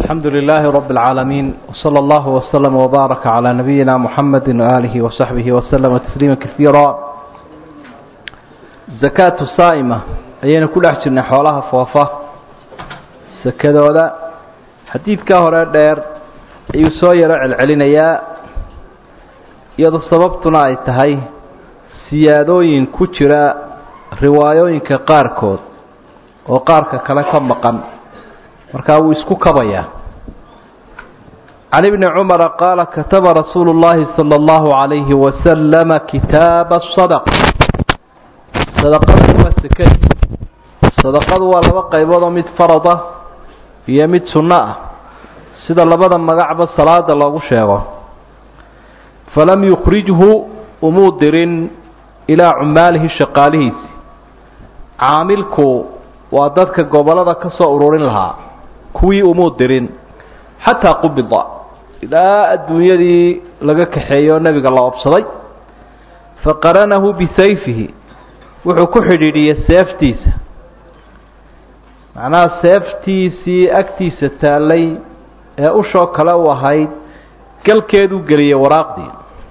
الحمد لله رب العالمين وصلى الله وسلم وبارك على نبينا محمد وآله وصحبه وسلم تسليما كثيرا زكاة الصائمة ayaynu ku dhex jirnay xoolaha foofa sakadooda xadiidkaa hore dheer ayuu soo yaro celcelinayaa iyadoo sababtuna ay tahay siyaadooyin ku jira riwaayooyinka qaarkood oo qaarka kale ka maqan markaa wuu isku kabayaa can ibni cumara qaala kataba rasuulu llaahi sala allahu calayhi wasalama kitaaba sadaqa sadaqadu waa sekadi sadaqadu waa laba qayboodoo mid farad ah iyo mid sunno ah sida labada magacba salaada loogu sheego falam yukhrijhu umuu dirin ilaa cumaalihi shaqaalihiisi caamilku waa dadka gobollada ka soo ururin lahaa kuwii umuu dirin xataa qubida ilaa adduunyadii laga kaxeeyo nebiga la obsaday faqaranahu bisayfihi wuxuu ku xidhiidhiyey seeftiisa macnaha seeftiisii agtiisa taallay ee ushoo kale u ahayd galkeeduu geliyey waraaqdii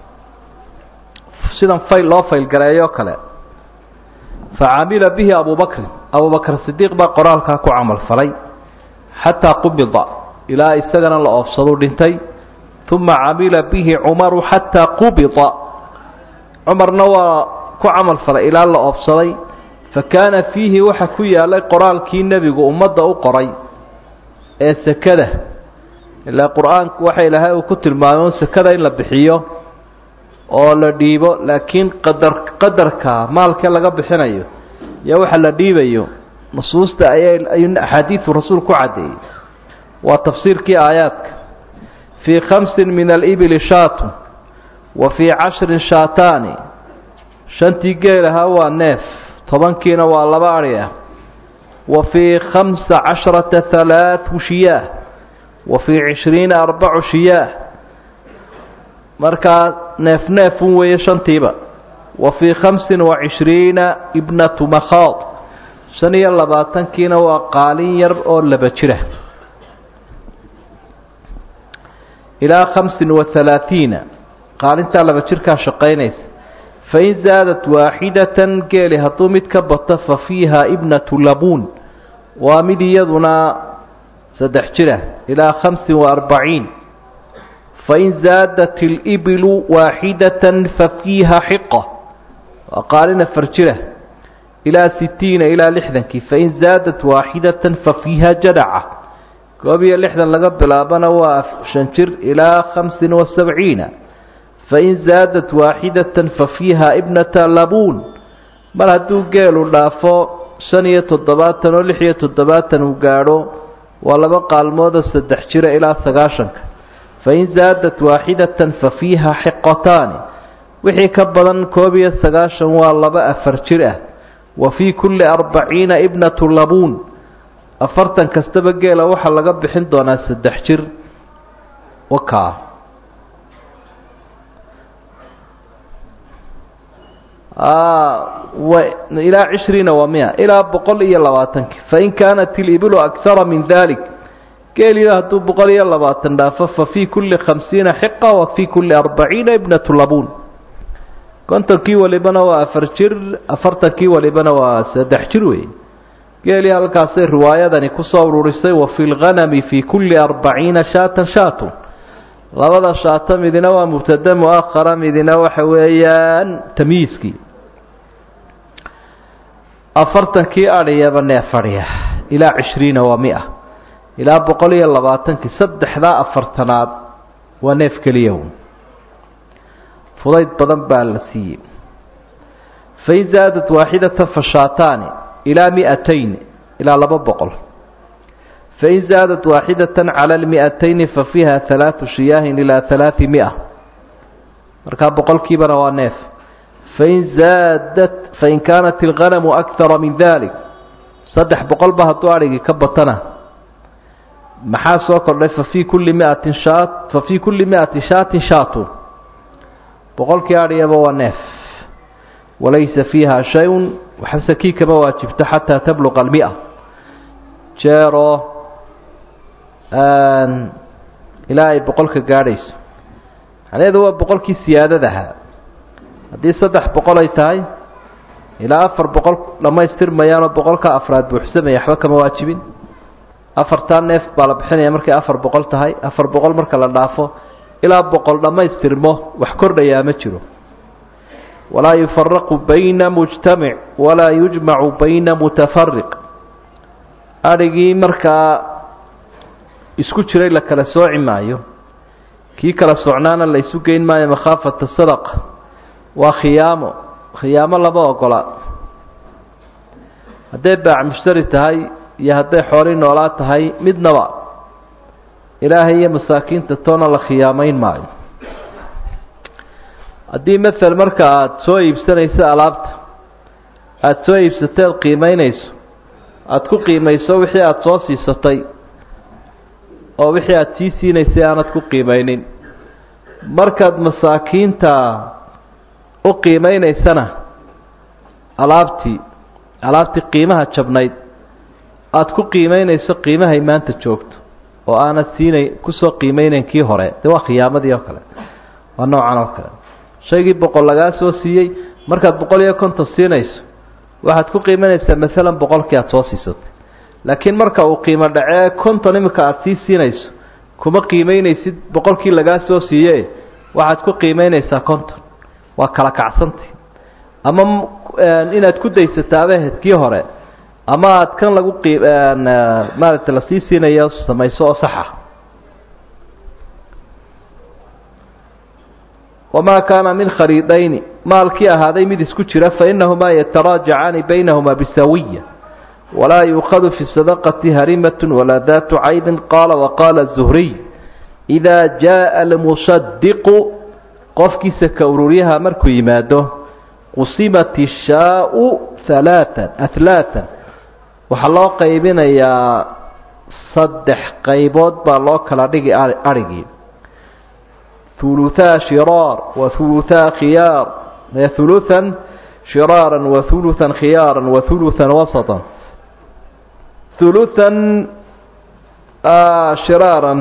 sidan fayl loo faylgareeyoo kale fa camila bihi abubakrin abubakr sidiiq baa qoraalkaa ku camal falay xataa qubida ilaa isagana la oofsaduu dhintay uma camila bihi cumaru xataa qubida cumarna waa ku camal falay ilaa la oofsaday fa kaana fiihi waxa ku yaalay qoraalkii nebigu ummadda u qoray ee sekada ilaa qur-aanku waxa ilaahay uu ku tilmaamay sekada in la bixiyo oo la dhiibo laakiin qadar qadarka maalkee laga bixinayo iyo waxa la dhiibayo nusuusta ayay ayuu axaadiidu rasuul ku caddeeyey waa tafsiirkii aayaadka fii khamsin min alibili shaatun wa fii cashrin shaataani shantii geelahaa waa neef tobankiina waa laba adhi ah wa fii khamsa casharata halaatu shiyaah wa fii cishriina arbacu shiyaah markaa neef neefun weeye shantiiba wa fii khamsin wa cishriina ibnatu makhaad shan iyo labaatankiina waa qaalin yar oo laba jira ilaa khamsin wa halaatiina qaalintaa laba jirkaa shaqaynaysa fain zaadat waaxidatan geeli hadduu mid ka bato fa fiiha ibnatu labuun waa mid iyaduna saddex jira ilaa khamsin wa arbaciin fain zaadat ilibilu waaxidatan fa fiiha xiqa waa qaalin afar jira ilaa sitiina ilaa lixdankii fain zaadat waaxidatan fa fiiha jadaca koob iyo lixdan laga bilaabana waa shan jir ilaa khamsin wa sabciina fain zaadat waaxidatan fa fiiha ibnata labuun mar hadduu geelu dhaafo shan iyo toddobaatan oo lix iyo toddobaatan uu gaadho waa laba qaalmoodoo saddex jira ilaa sagaashanka fain zaadat waaxidatan fa fiiha xiqataani wixii ka badan koob iyo sagaashan waa laba afar jir ah wa fii kulli arbaciina ibnatu labuun afartan kastaba geela waxaa laga bixin doonaa saddex jir wakaa ilaa cishriina wa mia ilaa boqol iyo labaatankii fain kaanat ilibilu akara min dalik geeliyo hadduu boqol iyo labaatan dhaafo fa fii kulli khamsiina xiqa wa fii kulli arbaciina ibnatu labuun kontonkii walibana waa afar jir afartankii walibana waa saddex jir wey geelii halkaasay riwaayadani kusoo ururisay wa fi lghanami fii kulli arbaciina shaatan shaatun labada shaato midina waa mubtada muahara midina waxa weeyaan tamyiiskii afartankii adhiyaba neef adhiya ilaa cishriina waa mia ilaa boqol iyo labaatankii saddexdaa afartanaad waa neef keliya fudayd badan baa la siiyey fain zaadat waaxidatan fa shaataani ilaa miatayn ilaa laba boqol fain zaadat waaxidatan cala lmiatayni fa fiiha halaatu shiyaahin ilaa halaati mia markaa boqolkiibana waa neef fain zaadat fain kaanat ilghanamu akara min dalik saddex boqolba hadduu adhigii ka batana maxaa soo kordhay fa fii kulli miatin shaat fa fii kulli miati shaatin shaatun boqolkii adhiyaba waa neef walaysa fiiha shay-un waxbase kii kama waajibto xataa tabluqa almia jeeroo ilaa ay boqolka gaadhayso macnaheedu waa boqolkii siyaadadaha haddii saddex boqol ay tahay ilaa afar boqol dhammaystirmayaanoo boqolka afraad buuxsamaya waxba kama waajibin afartaa neef baa la bixinaya markay afar boqol tahay afar boqol marka la dhaafo ilaa boqol dhammaystirmo wax kordhayaa ma jiro walaa yufaraqu bayna mujtamic walaa yujmacu bayna mutafariq adhigii markaa isku jiray la kala sooci maayo kii kala socnaana la isu geyn maayo makhaafata sadaqa waa khiyaamo khiyaamo lama ogola hadday baac mushtari tahay iyo hadday xooli noolaa tahay midnaba ilaahay iyo masaakiinta toona la khiyaamayn maayo haddii mael marka aada soo iibsanayso alaabta aada soo iibsateed qiimaynayso aada ku qiimayso wixii aada soo siisatay oo wixii aada sii siinaysay aanad ku qiimaynin markaad masaakiinta u qiimeynaysana alaabtii alaabtii qiimaha jabnayd aada ku qiimeynayso qiimahay maanta joogto oo aanad siinay kusoo qiimeynayn kii hore dee waa khiyaamadii oo kale waa noocan oo kale shaygii boqol lagaa soo siiyey markaad boqol iyo konton siinayso waxaad ku qiimeynaysaa maalan boqolkii aada soo siisatay laakiin marka uu qiimo dhacee konton imika aada sii siinayso kuma qiimeynaysid boqolkii lagaa soo siiye waxaad ku qiimeynaysaa konton waa kala kacsantay ama inaad ku daysataaba hedkii hore ama aad kan lagu qi maaragtay lasii siinayo samayso oo saxa wamaa kaana min khaliidayni maalkii ahaaday mid isku jira fainahumaa yataraajacaani baynahuma bisawiya walaa yuukhadu fi sadaqati harimatun walaa daatu caybin qaala waqaala zuhriy idaa jaءa almusadiqu qofkiisa ka ururyaha markuu yimaado qusimat ishaau halaatan ahlaatan waxaa loo qaybinayaa saddex qaybood baa loo kala dhigi arigii huluhaa shiraar wa huluhaa khiyaar huluhan shiraara wa huluhan khiyaara wa huluhan wasatan huluhan shiraaran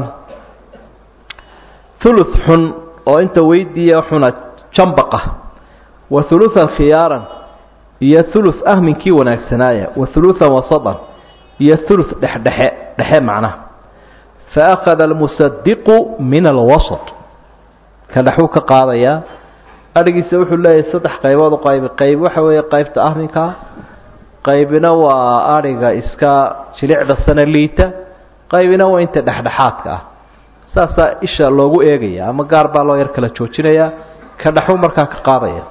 huluth xun oo inta weydiiya xuna jambaqa wa huluhan khiyaaran iyo huluth ah minkii wanaagsanaaya wa huluhan wasatan iyo huluth dhexdhexe dhexe macnaha fa akhada almusadiqu min alwasat ka dhexuu ka qaadayaa adhigiisa wuxuu leeyahay saddex qaybood u qaybi qayb waxa weeye qaybta ahminkaa qaybina waa adhiga iska jilicda sana liita qaybina waa inta dhexdhexaadka ah saasaa isha loogu eegaya ama gaar baa loo yar kala joojinayaa ka dhexuu markaa ka qaadaya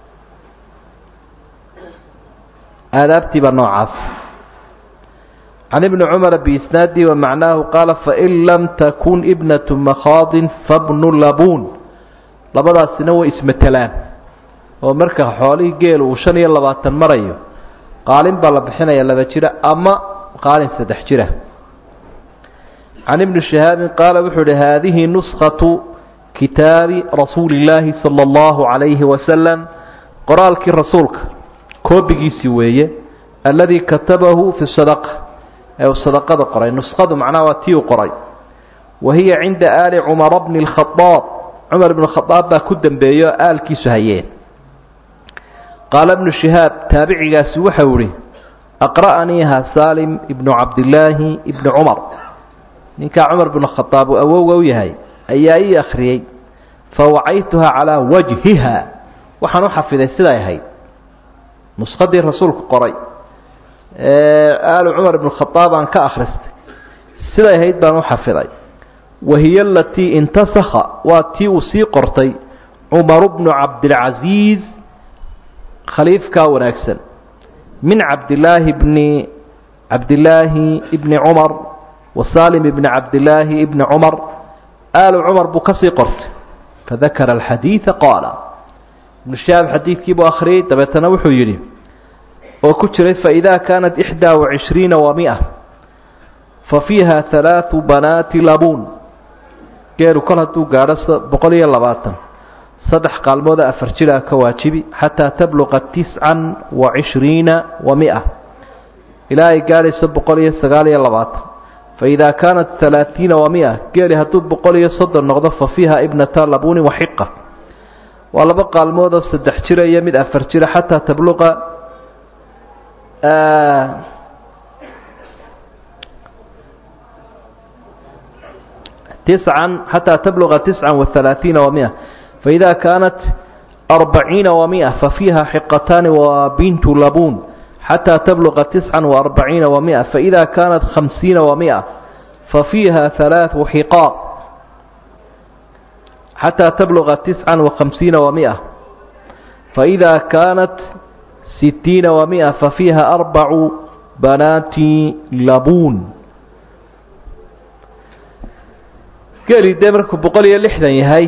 aadaabtii baa noocaas can ibni cumara biisnaadi wa macnaahu qaala fain lam takun ibnatu makhaadin fabnu labuun labadaasina way ismatelaan oo marka xoolihii geel uu shan iyo labaatan marayo qaalin baa la bixinaya laba jira ama qaalin saddex jira can ibni shihaabin qaala wuxuu ihi haadihi nuskatu kitaabi rasuuli illaahi sala allahu calayhi wasalam qoraalkii rasuulka koobigiisii weeye alladii katabahu fi sadaqa ee uu sadaqada qoray nuskhadu macnaha waa tii uu qoray wa hiya cinda aali cumara bni اlkhadaab cumar ibnu khadaab baa ku dembeeyo aalkiisu hayeen qaala ibnu shihaab taabicigaasi waxau ihi aqra'aniiha saalim ibnu cabdillaahi ibni cumar ninkaa cumar bnu khadaab uu awowga u yahay ayaa ii akhriyey fawacaytuha calaa wajhiha waxaan u xafiday siday ahayd nuskadii rasuulku qoray aalu cumar ibnu khadaab aan ka akhristay siday ahayd baan u xafiday wahiya alatii intasakha waa tii uu sii qortay cumaru bnu cabdilcasiis khaliifkaa wanaagsan min cabdilaahi bni cabdilaahi ibni cumar wa saalim ibni cabdilaahi ibni cumar aalu cumar buu ka sii qortay fadakara alxadiida qaala ibnu shahaab xadiidkiibuu akhriyey dabeetana wuxuu yidhi oo ku jiray faidaa kaanat ixdaa wacishriina wa mia fa fiiha halaatu banaati labuun geelu kol hadduu gaadho boqol iyo labaatan saddex qaalmooda afar jiraa ka waajibi xataa tabluqa tiscan wa cishriina wa mia ilaa ay gaadhayso boqol iyo sagaal iyo labaatan faidaa kaanat alaaiina wa mia geeli hadduu boqol iyo soddon noqdo fa fiiha ibnata labunin waxiqa waa laba qaalmood oo saddex jira iyo mid afar jira xataa tabluqa tiscan xataa tabluqa tiscan waalaaiina wa mia faida kaanat arbaciina wa mia fafiiha xiqataani wa bintu labun xataa tabluqa tiscan waarbaciina wa mia faida kaanat khamsiina wa mia fafiiha halaau xiqaaq xataa tabluqa tiscan wakhamsiina wa mia faida kaanat sitiina wa mia fafiiha arbacu banaati labuun geeli dee markuu boqol iyo lixdan yahay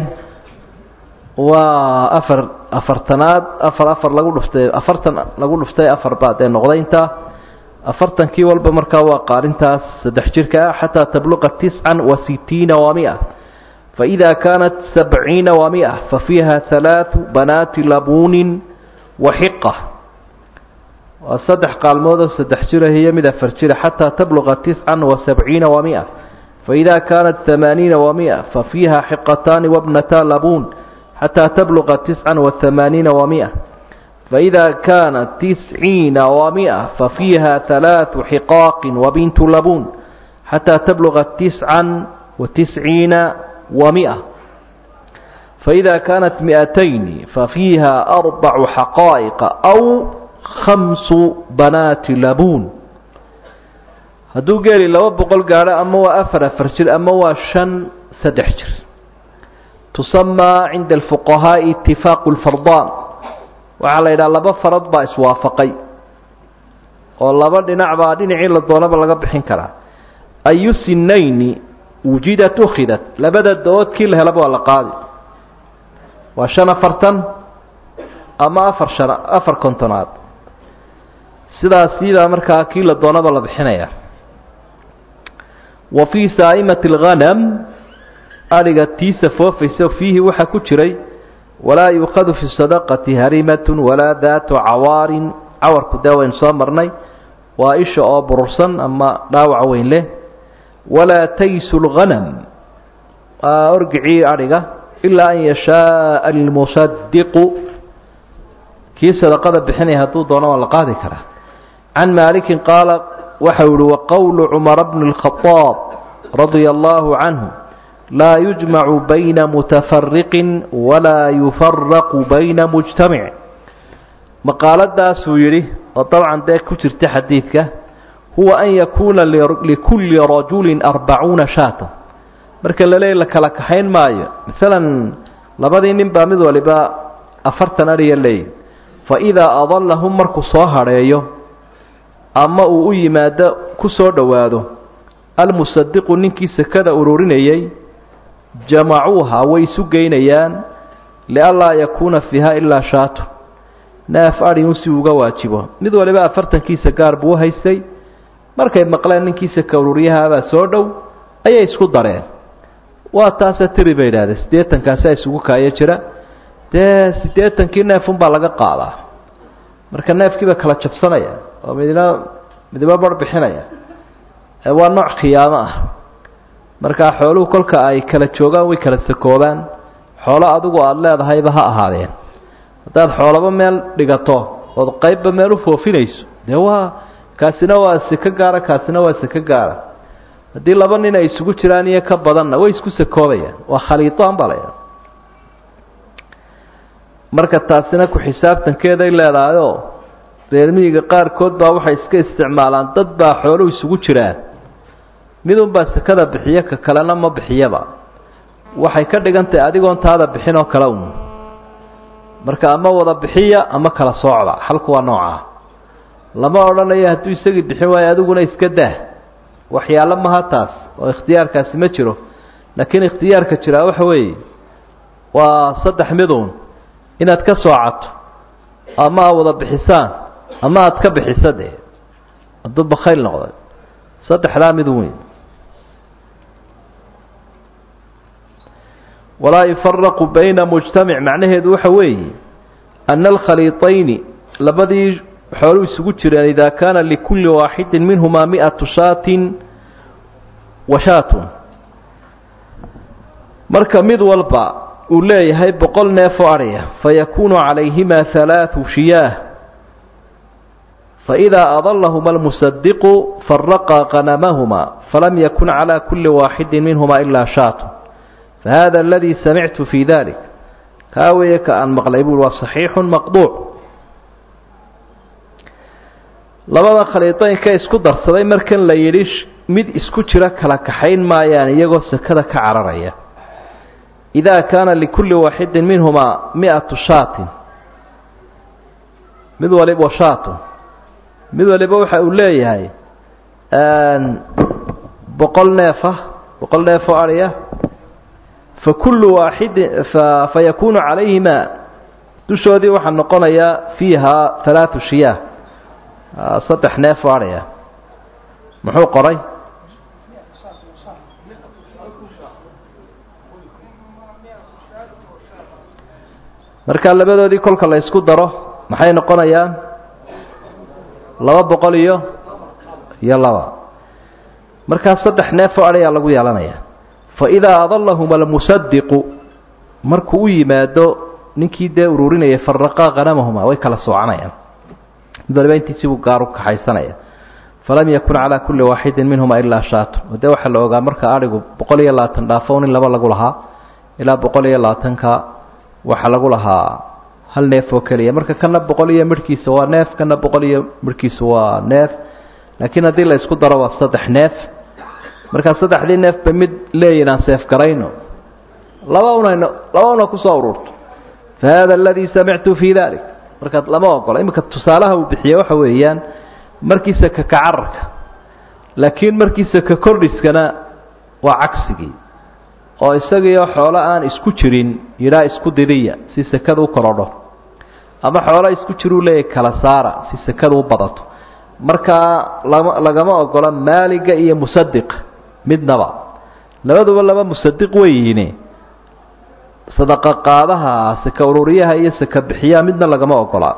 waa afar afartanaad afar afar lagu dhuftay afartan lagu dhuftay afar baa dee noqday intaa afartankii walba markaa waa qaalintaas saddex jirka ah xataa tabluqa tiscan wa sitiina wa mia faإida kaanat sabciina wa mia fafiiha halaaثu banaati labuunin waxiqa waa saddex qaalmoodoo saddex jira iyo mid afar jira xataa tabluqa tiscan wa sabciina wa mia faإida kaanat ثamaaniina wa mia fafiiha xiqataani wabnata labuun xataa tabluqa tiscan wa ثamaaniina wa mia faإida kaanat tisciina wa mia fafiiha ثalaaثu xiqaaqi wabintu labuun xataa tabluqa tiscan wa tisciina wa mia faإida kaanat miئatayni fafiiha arbacu xaqaa'iqa aw khamsu banaati labuun hadduu geeli laba boqol gaadho ama waa afar afar jir ama waa shan saddex jir tusamaa cinda alfuqahaaءi itifaaqu اlfardaan waxaa la yidhaha laba farad baa iswaafaqay oo laba dhinac baa dhinacii la doonaba laga bixin karaa ayu sinayni wujidat ukhidat labada dood kii la helaba waa la qaadi waa shan afartan ama afar shan afar kontonaad sidaas sidaa markaa kii la doonaba la bixinaya wa fii saa'imati اlghanam adhiga tiisa foofaysa fiihi waxaa ku jiray walaa yuukhadu fi sadaqati harimatun walaa daatu cawaarin cawarku dee waynu soo marnay waa isha oo burursan ama dhaawac weyn leh walaa taysu lghanam waa orgicii adhiga ilaa an yashaaa almusadiqu kii sadaqada bixinaya hadduu doono waa la qaadi karaa can maalikin qaala waxau yihi waqowlu cumara bni اlkhadaab radia allahu canhu laa yujmacu bayna mutafariqin walaa yufaraqu bayna mujtamic maqaaladaasuu yidhi oo dabcan dee ku jirta xadiidka huwa an yakuuna likulli rajulin arbacuuna shaatan marka la leey la kala kaxayn maayo masalan labadii nin baa mid waliba afartan adhiya leeyi fa idaa adallahum markuu soo hadheeyo ama uu u yimaado ku soo dhowaado almusadiqu ninkii sekada ururinayay jamacuuha way isu geynayaan lianlaa yakuuna fiiha ilaa shaatu neef adhin si uga waajibo mid waliba afartankiisa gaar buu u haystay markay maqleen ninkiisa ka ururyahaabaa soo dhow ayay isku dareen waa taase tiri bay idhahdeen siddeetankaasaa isugu kaayo jira dee siddeetankii neefunbaa laga qaadaa marka neefkiiba kala jabsanaya oo midna midba bar bixinaya waa nooc khiyaamo ah markaa xooluhu kolka ay kala joogaan way kala sakoobaan xoolo adigu aada leedahayba ha ahaadeen haddaad xoolaba meel dhigato ood qaybba meel u foofinayso dee waa kaasina waa seko gaara kaasina waa seko gaara haddii laba nin ay isugu jiraan iyo ka badanna way isku sakoobayaan waa khaliitaan baa laydhaha marka taasina ku xisaabtankeeday leedahayoo reermiyiga qaarkood baa waxay iska isticmaalaan dad baa xooluhu isugu jiraan midunbaa sekada bixiyo ka kalena ma bixiyaba waxay ka dhigan tahay adigoon taada bixin oo kale un marka ama wada bixiya ama kala soocda xalku waa noocaa lama odhanayo hadduu isagii bixin waayo adiguna iska dah waxyaalo maha taas oo ikhtiyaarkaasi ma jiro laakiin ikhtiyaarka jiraa waxa weeye waa saddex midun inaad ka soocato ama aad wada bixisaan ama aad ka bixiso dee hadduu bakhayl noqday saddexdaa mid weyn walaa yufaraqu bayna mujtamic macnaheedu waxa weeye ana alkhaliiطayni labadii xooluu isugu jireen idaa kaana likulli waaxidin minhumaa miatu shaatin washaatun marka mid walba uu leeyahay boqol neef oo adhiya fayakuunu calayhima halaatu shiyaah faidaa adalahuma almusadiqu faraqaa qanamahuma falam yakun calى kuli waaxidi minhuma ilaa shaatu fahada aladii samictu fi dalik kaa weeye ka aan maqlay buui waa saxiixu maqduuc labada khaliidaynka isku darsaday markan la yidhi mid isku jira kala kaxayn maayaan iyagoo sekada ka cararaya idaa kaana likulli waaxidin minhumaa mi-atu shaatin mid waliba shaatun mid waliba waxa uu leeyahay boqol neef ah boqol neef oo adhiya fa kullu waaxidin fayakunu calayhima dushoodii waxaa noqonayaa fiiha halaatu shiyaah saddex neef oo adhiya muxuu qoray markaa labadoodii kolka la isku daro maxay noqonayaan laba boqol iyo iyo laba markaa saddex neef oo adhiyaa lagu yeelanaya faidaa adalahuma almusadiqu markuu u yimaado ninkii dee ururinayay faraqaa qanamahuma way kala soocanayaan mid waliba intiisii buu gaar u kaxaysanaya falam yakun calaa kulli waaxidin minhuma ilaa shaatun oo dee waxaa la ogaa marka adhigu boqol iyo labaatan dhaafo nin laba lagu lahaa ilaa boqol iyo labaatanka waxaa lagu lahaa hal neef oo keliya marka kana boqol iyo midhkiisa waa neef kana boqol iyo midhkiisa waa neef laakiin haddii la isku daro waa saddex neef markaa saddexdii neef ba mid leeyihin aan seef garayno laba unayno laba una kusoo ururto fa hada aladii samictu fii dalik markaad lama ogola iminka tusaalaha uu bixiye waxa weeyaan markiisa ka kacararka laakiin markiisa ka kordhiskana waa cagsigii oo isagiioo xoolo aan isku jirin yidhaa isku didiya si sekada u korodho ama xoolo isku jiruu leeyahy kala saara si sekada u badato markaa lama lagama ogola maaliga iyo musadiqa midnaba labaduba laba musadiq weyihiin sadaqa qaadaha saka ururiyaha iyo saka bixiyaha midna lagama ogolaa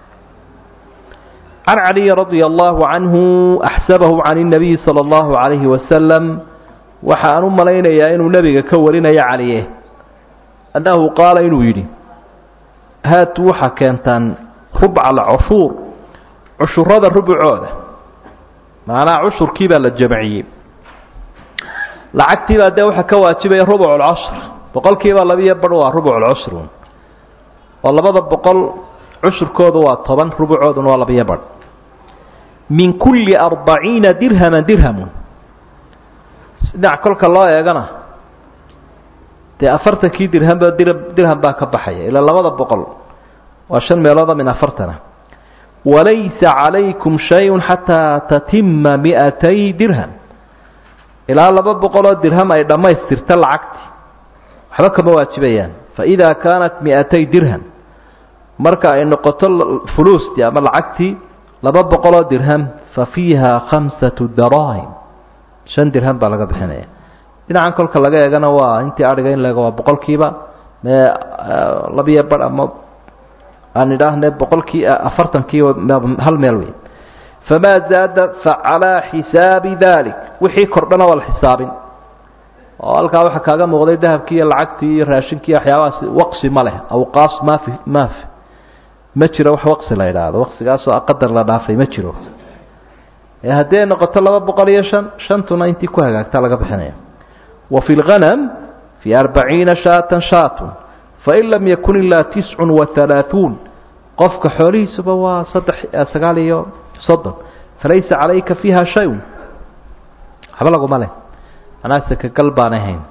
can caliyi radia allahu canhu axsabahu can اnabiyi salى اllahu calayhi wasalam waxa aan u malaynayaa inuu nebiga ka warinayo caliye annahu qaala inuu yidhi haatu waxaa keentaan rubca alcushuur cushurada rubucooda macnaha cushurkii baa la jamciyey lacagtii baa dee waxaa ka waajibaya rubuc lcashr boqolkiiba labiyo badh waa rubuc lcushr oo labada boqol cushurkoodu waa toban rubucooduna waa labiyo badh min kulli arbaciina dirhaman dirhamun dhinac kolka loo eegana dee afartankii dirhamba dir dirham baa ka baxaya ilaa labada boqol waa shan meelooda min afartana walaysa calaykum shay-un xataa tatima mi'atay dirham ilaa laba boqoloo dirham ay dhammaystirta lacagti waxba kama waajibayaan faidaa kaanat mi'atay dirham marka ay noqoto fuluustii ama lacagtii laba boqoloo dirham fa fiiha khamsatu daraahim shan dirham baa laga bixinaya dhinacan kolka laga eegana waa intii adhiga in laega waa boqolkiiba mee labiyo badh ama aan idhaahne boqolkii afartankii hal meel wey famaa zaada facalaa xisaabi dalik wixii kordhana waa la xisaabin oo halkaa waxaa kaaga muuqday dahabkii iyo lacagtii iyo raashinkii waxyaabahaas waqsi ma leh awqaas maafi maafi ma jiro wax waqsi la idhaahdo waqsigaasoo qadar la dhaafay ma jiro ee haddii ay noqoto laba boqol iyo shan shantuna intii ku hagaagtaa laga bixinaya wa fi lghanam fii arbaciina shaatan shaatun fain lam yakun ilaa tiscun wa halaaثuun qofka xoolihiisuba waa saddex sagaal iyo soddon falaysa calayka fiiha shay-un waxba laguma leh manaa sakagal baan ahayn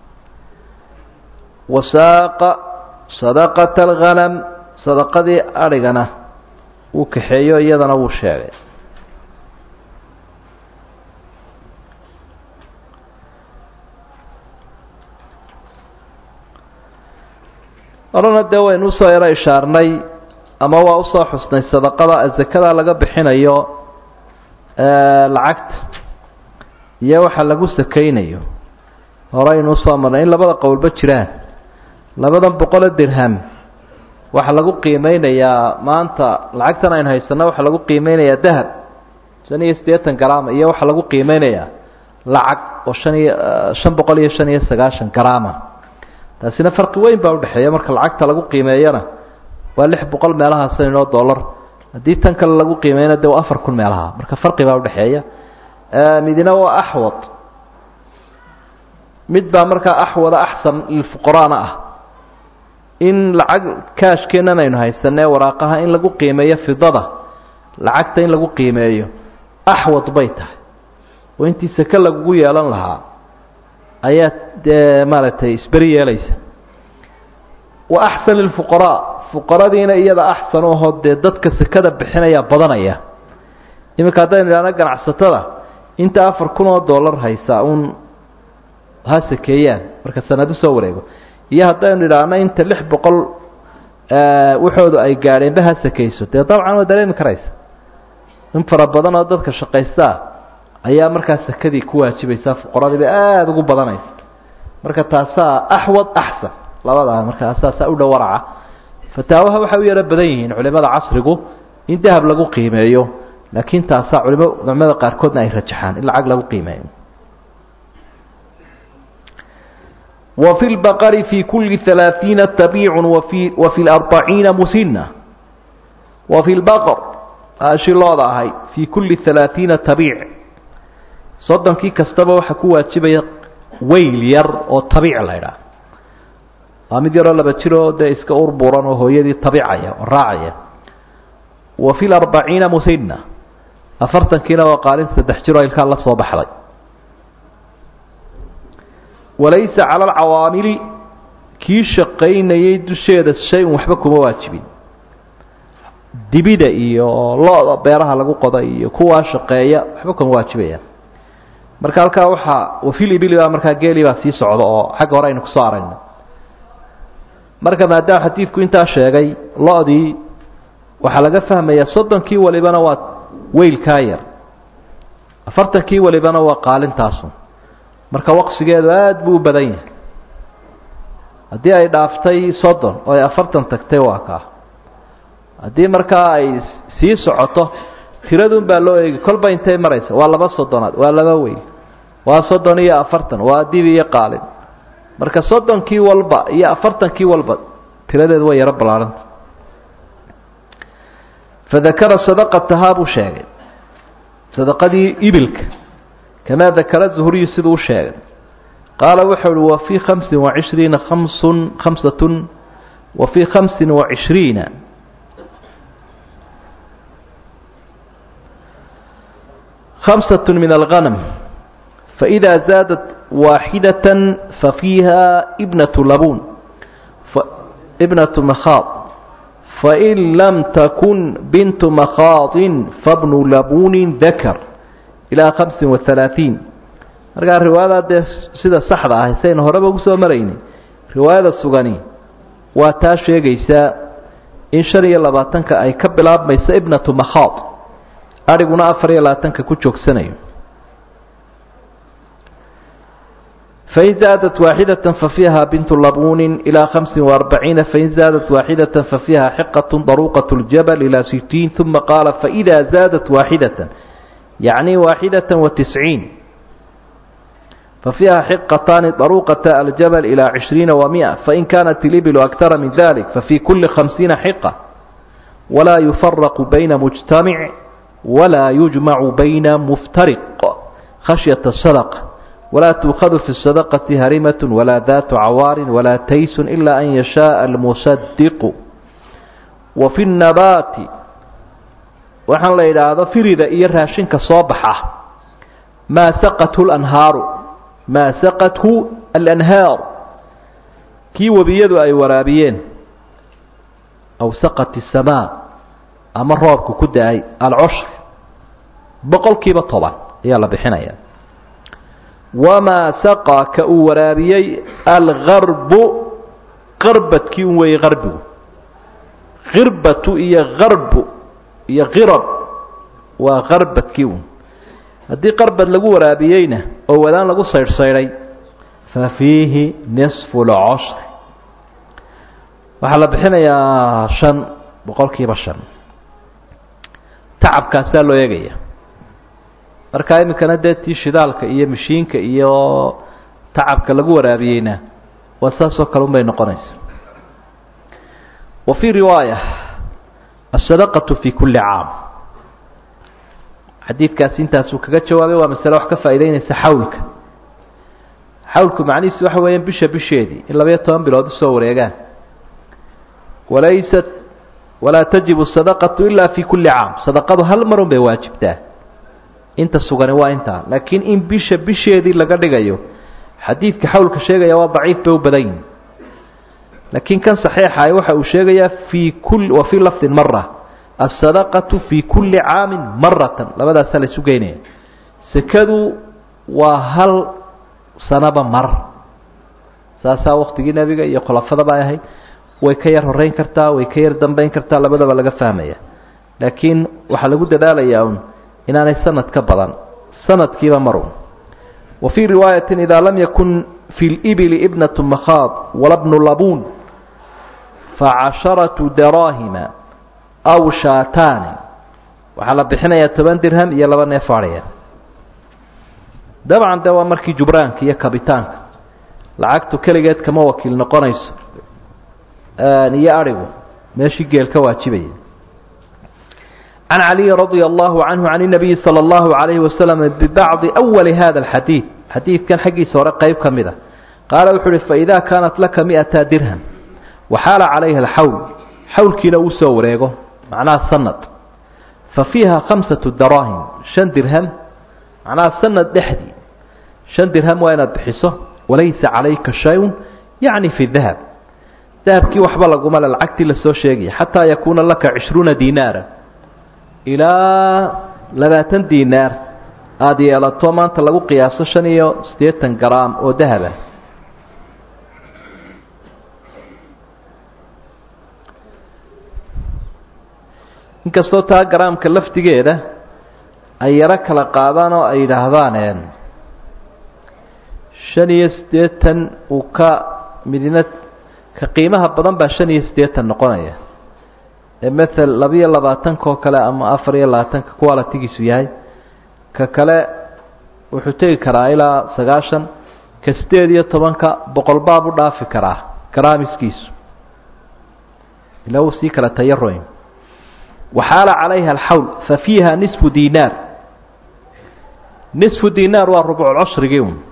wasaaqa sadaqata alghanam sadaqadii adhigana uu kaxeeyo iyadana wuu sheegay horena dee waynu usoo yaro ishaarnay ama waa usoo xusnay sadaqada zakada laga bixinayo lacagta iyo waxa lagu sakaynayo horeynu usoo marnay in labada qowlba jiraan labadan boqolo dirham waxaa lagu qiimeynayaa maanta lacagtan aynu haysano waxaa lagu qiimeynayaa dahab shan iyo siddeetan garaam iyo waxaa lagu qiimeynayaa lacag oo shan iyo shan boqol iyo shan iyo sagaashan garaama taasina farqi weyn baa udhexeeya marka lacagta lagu qiimeeyana waa lix boqol meelahaasanoo dollar haddii tan kale lagu qiimeeyana de waa afar kun meelaha marka farqi baa udhexeeya midina waa axwad mid baa markaa axwada axsan lilfuqaraana ah in lacag kaashkeenan aynu haysanee waraaqaha in lagu qiimeeyo fidada lacagta in lagu qiimeeyo axwad bay tahay oo intii seke lagugu yeelan lahaa ayaa dee maaragtay isberi yeelaysa wa axsan lilfuqaraa fuqaradiina iyada axsan u ahoo dee dadka sekada bixinaya badanaya iminka haddaynu idhahno ganacsatada inta afar kun oo dollar haysa uun ha sakeeyaan marka sanad usoo wareego iyo haddaynu idhaahno inta lix boqol waxoodu ay gaadheenba ha sakayso dee dabcan waa dareemi karaysa in fara badan oo dadka shaqaystaa ayaa markaa sakadii ku waajibaysaa fuqaradiiba aada ugu badanaysa marka taasaa axwad axsan labadaa markaa saasaa u dhow waraca fataawaha waxay u yaro badan yihiin culimada casrigu in dahab lagu qiimeeyo laakiin taasaa culimo culimada qaarkoodna ay rajaxaan in lacag lagu qiimeeyo وفي البقر في كل ثلاثين تبيع وفي, وفي الأربعين مسنة وفي البقر هاشي الله هاي في كل ثلاثين تبيع صدام كي كستبا وحكوا تشبه ويل ير أو طبيع ليرا أمد يرى لبتشرو ده إسك أربوران وهو يدي طبيعية الراعية وفي الأربعين مسنة أفرتن كنا وقالين سدحجروا إلك الله صباح لي walaysa cala alcawaamili kii shaqaynayay dusheeda shay-un waxba kuma waajibin dibida iyo lo-da beeraha lagu qoda iyo kuwaa shaqeeya waxba kuma waajibayaan marka halkaa waxaa wafil ibili baa markaa geeli baa sii socda oo xagga hore aynu kusoo aragna marka maadaama xadiidku intaa sheegay lo-dii waxaa laga fahmayaa soddonkii walibana waa weylkaa yar afartankii walibana waa qaalintaasu marka waqsigeedu aada buu u badan yahay haddii ay dhaaftay soddon oo ay afartan tagtay waa kaa haddii markaa ay sii socoto tiradun baa loo eegi kolba intay maraysa waa laba soddonaad waa laba weyn waa soddon iyo afartan waa dib iyo qaalin marka soddonkii walba iyo afartankii walba tiradeedu way yaro ballaarhanta fadakara sadaqatahaa buu sheegay sadaqadii ibilka kamaa dakara zuhuriyu siduu u sheegay qaala wuxuu uhi wa fii khamsin wacishriina khamsun khamsatun wa fii khamsin wacishriina khamsatun min alghanam faإida zaadat waaxidata fafiiha ibnatu labuun ibnatu makhaad fain lam takun bintu makhaadin fabnu labuunin dakar ilaa hamsin wa halaaثiin markaa riwaayada dee sida saxda ah saynu horeba ugu soo maraynay riwaayada sugani waa taa sheegaysaa in shan iyo labaatanka ay ka bilaabmayso ibnatu makhaad adhiguna afar iyo labaatanka ku joogsanayo fain zaadat waaxidata fafiiha bintu labuunin ilaa hamsin وarbaciina fain zaadat waaxidata fafiiha xiqaة daruuqaة اljabl ilaa sitiin uma qaala faإida zaadat waaxidata yacni waaxidata وatisciin fafiiha xiqataani daruuqata aljabl ilaa cishriina وamئة fain kanat اlibilu akara min dalik fafii kuli khamsiina xiqa walaa yufaraqu bayna mujtamic walaa yujmacu bayna muftariq khashyaة الsadq ولا تؤخذ في الصدقة هرمة ولا ذات عوار ولا تيس إلا أن يشاء المصدق وفي النبات waxaan la yidhaahdo firida iyo raashinka soo baxa maa saqathu lanhaaru maa saqathu alanhaar kii webiyadu ay waraabiyeen aw saqat الsamaa ama roobku ku da-ay alcushr boqol kiiba toban ayaa la bixinaya wamaa saqaa ka uu waraabiyey algarbu qarbadkii un weeye qarbigu khirbatu iyo garbu iyo khirab waa qarbadkii un haddii qarbad lagu waraabiyeyna oo wadaan lagu saydhsaydhay fa fiihi nisfu lcoshr waxaa la bixinayaa shan boqol kiiba shan tacabkaasaa loo eegaya markaa iminkana dee tii shidaalka iyo mashiinka iyo tacabka lagu waraabiyeyna waa saasoo kale un bay noqonaysa wa fii riwaaya asadaqatu fi kulli caam xadiidkaasi intaasuu kaga jawaabay waa masale wax ka faa'idaynaysa xawlka xawlku macnihiisu waxa weeyaan bisha bisheedii in labayo toban bilood usoo wareegaan walaysat walaa tajibu sadaqatu ilaa fi kulli caam sadaqadu hal marun bay waajibtaa inta sugani waa intaa laakiin in bisha bisheedii laga dhigayo xadiidka xawlka sheegaya waa daciif bay u badan yihin laakiin kan saxiixaay waxa uu sheegayaa fii kul wa fii lafdin mara asadaqatu fii kulli caamin maratan labadaasaa la isu geynaya sekadu waa hal sanaba mar saasaa waktigii nebiga iyo khulafadaba ay ahayd way ka yar horeyn kartaa way ka yar dambeyn kartaa labadaba laga fahmaya laakiin waxaa lagu dadaalayaa un inaanay sanad ka badan sanadkiiba marun wa fii riwaayati idaa lam yakun fi libili ibnatu makhaad wala bnu labuun facasharatu daraahima aw shaataani waxaa la bixinayaa toban dirham iyo laba neef adhaya dabcan de waa markii jubraanka iyo kabitaanka lacagtu keligeed kama wakiil noqonayso iyo adhigu meeshii geel ka waajibaya can caliyi radia allahu canhu can inabiyi sala allahu calayhi wasalam bibacdi awali hada alxadiid xadiidkan xaggiisa hore qeyb ka mid a qaala wuxuu uhi faidaa kaanat laka mi'ata dirham waxaala calayha alxawl xawlkiina uu soo wareego macnaha sanad fa fiiha khamsatu daraahim shan dirham macnaha sanad dhexdii shan dirham waa inaad bixiso walaysa calayka shay-un yacni fi dahab dahabkii waxba laguma le lacagtii lasoo sheegaya xataa yakuuna laka cishruuna diinaara ilaa labaatan diinaar aada yeelato maanta lagu qiyaaso shan iyo siddeetan garaam oo dahaba inkastoo taa garaamka laftigeeda ay yaro kala qaadaan oo ay yidhaahdaan shan iyo siddeetan uu ka midna ka qiimaha badan baa shan iyo siddeetan noqonaya ee mael labiyo labaatanka oo kale ama afar iyo labaatanka qualitigiisu yahay ka kale wuxuu tegi karaa ilaa sagaashan ka siddeed iyo tobanka boqol baab u dhaafi karaa garaamiskiisu ilaa uu sii kala tayaroyn waxaala calayha alxawl fa fiiha nisfu dinaar nisfu dinaar waa rubculcushrigii un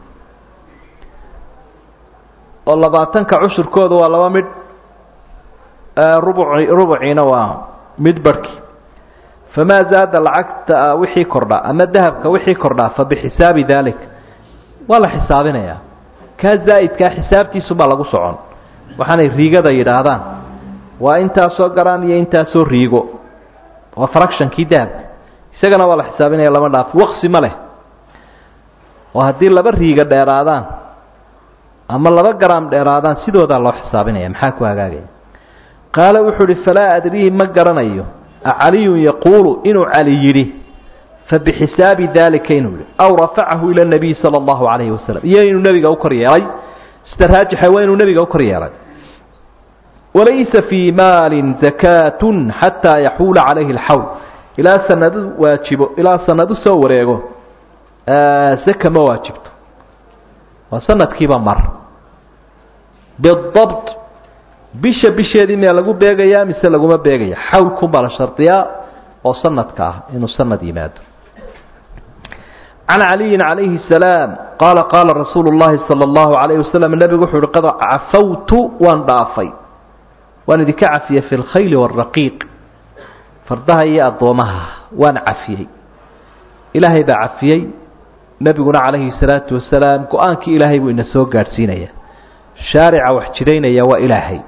oo labaatanka cushurkooda waa laba midh rubuci rubuciina waa mid barhki famaa zaada lacagta wixii kordha ama dahabka wixii kordhaa fa bixisaabi dalik waa la xisaabinayaa kaa zaa'idkaa xisaabtiisubaa lagu socon waxaanay riigada yidhaahdaan waa intaasoo garaam iyo intaasoo riigo waa fractionkii dahabka isagana waa la xisaabinaya lama dhaaf waqsi ma leh oo haddii laba riiga dheeraadaan ama laba garaam dheeraadaan sidoodaa loo xisaabinaya maxaa ku hagaagaya qaala wuxuu uhi falaa adriihi ma garanayo acaliyun yaquulu inuu cali yidhi fabixisaabi daalika inuu yihi aw rafacahu ila nabiyi sala allahu calayhi wasalam iyo inuu nebiga u kor yeelay sida raajixa waa inuu nebiga u kor yeelay walaysa fii maalin zakaatun xataa yaxuula calayhi alxawl ilaa sanadu waajibo ilaa sanadu soo wareego zaka ma waajibto waa sanadkiiba mar bidabt bisha bisheedii miyaa lagu beegayaa mise laguma beegaya xawlkunbaa la shardiyaa oo sanadka ah inuu sanad yimaado can caliyin calayhi salaam qaala qaala rasuulu llahi sala allahu calayhi wasalam nebigu wuxuu uhi qad cafawtu waan dhaafay waan idinka cafiyey fi lkhayli waaraqiiq fardaha iyo addoomaha waan cafiyey ilaahay baa cafiyey nebiguna calayhi salaatu wasalaam go-aankii ilaahay buu ina soo gaadhsiinaya shaarica wax jiraynaya waa ilaahay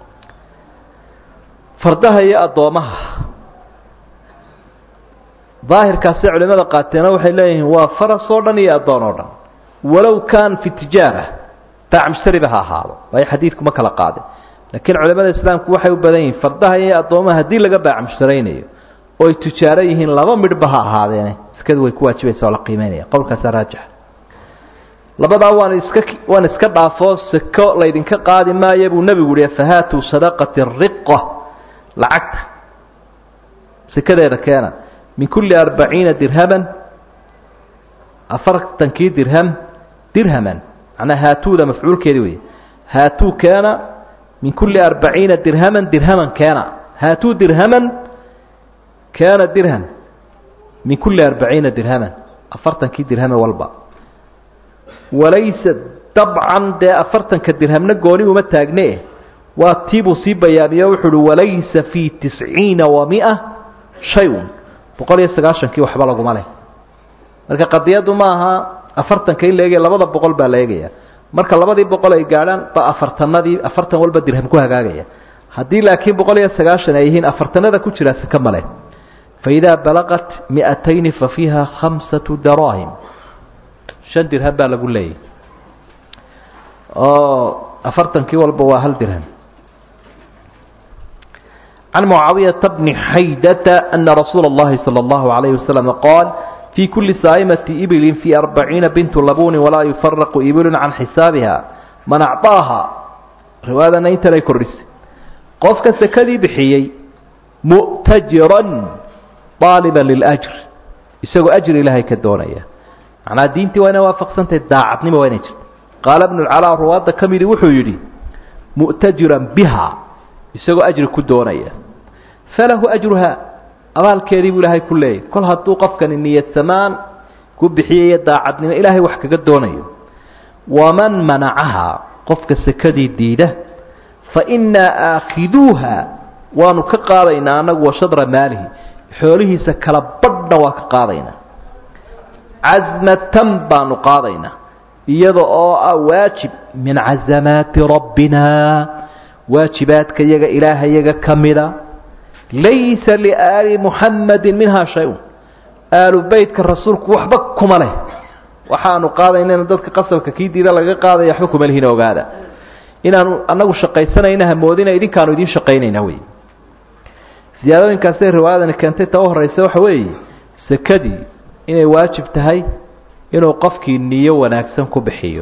fardaha iyo addoomaha daahirkaasay culimada qaateena waxay leeyihiin waa faras oo dhan iyo addoon oo dhan walow kaan fi tijaara baacmushtariba ha ahaado waayo xadiidku ma kala qaadin laakiin culimada islaamku waxay u badan yihiin fardaha iyo addoomaha haddii laga baacmushtaraynayo oo ay tijaaro yihiin laba midhba ha ahaadeene iskadu way ku waajibaysa oo la qiimeynaya qowlkaasaa raajixa labadaa waan iska waan iska dhaafoo sako laydinka qaadi maayo buu nebigu yihi fahaatuu sadaqati riqa lacagta sekadeeda keena min kulli arbaciina dirhaman afartankii dirham dirhaman macnaa haatuuda mafcuulkeedi wey haatuu keena min kulli arbaciina dirhaman dirhaman keena haatuu dirhaman keena dirham min kulli arbaciina dirhaman afartankii dirhame walba walaysa dabcan dee afartanka dirhamna gooni uma taagne waa tiibuu sii bayaamiyo wuxuu uhi walaysa fii tisciina wa mia shay-un boqol iyo sagaashankii waxba laguma leh marka qadiyaddu ma aha afartanka in la eegaya labada boqol baa la eegaya marka labadii boqol ay gaadhaan ba afartanadii afartan walba dirham ku hagaagaya haddii laakiin boqol iyo sagaashan ay yihiin afartanada ku jiraa sika male faidaa balaqat miatayni fa fiiha khamsatu daraahim shan dirham baa lagu leeyahy oo afartankii walba waa hal dirham can mucaawiyata bni xaydata ana rasuula اllahi salى اllahu alayh wasalam qaal fii kuli saa'imati ibilin fii arbaciina bintu labunin walaa yufaraqu ibilun can xisaabiha man acطaaha riwaayadana intan ay kordhisay qofka sekadii bixiyey mu'tajiran aaliban liljr isagoo ajri ilaahay ka doonaya macnaa diintii waa inay waafaqsantahay daacadnimo waa inay jirto qaala bnu lcalaa ruwaadda ka midi wuxuu yidhi mu'tajiran biha isagoo ajri ku doonaya falahu ajruha abaalkeedii buu ilaahay ku leeyahy kol hadduu qofkani niyad samaan ku bixiyayo daacadnimo ilaahay wax kaga doonayo waman manacaha qofka sekadii diida fa innaa aakhiduuha waanu ka qaadaynaa annagu wa shadra maalihi xoolihiisa kala badhna waa ka qaadaynaa casmatan baanu qaadaynaa iyada oo ah waajib min casamaati rabbina waajibaadka yaga ilaahayaga ka mida laysa liaali muxammadin minhaa shay-un aalu beytka rasuulku waxba kuma leh waxaanu qaadaynana dadka qasabka kii diida laga qaadaya waxba kuma lihina ogaada inaanu annagu shaqaysanayna hamoodina idinkaanu idiin shaqaynayna wey siyaadooyinkaasay riwaayadani keentay ta u horraysa waxa weeye sekadii inay waajib tahay inuu qofkii niyo wanaagsan ku bixiyo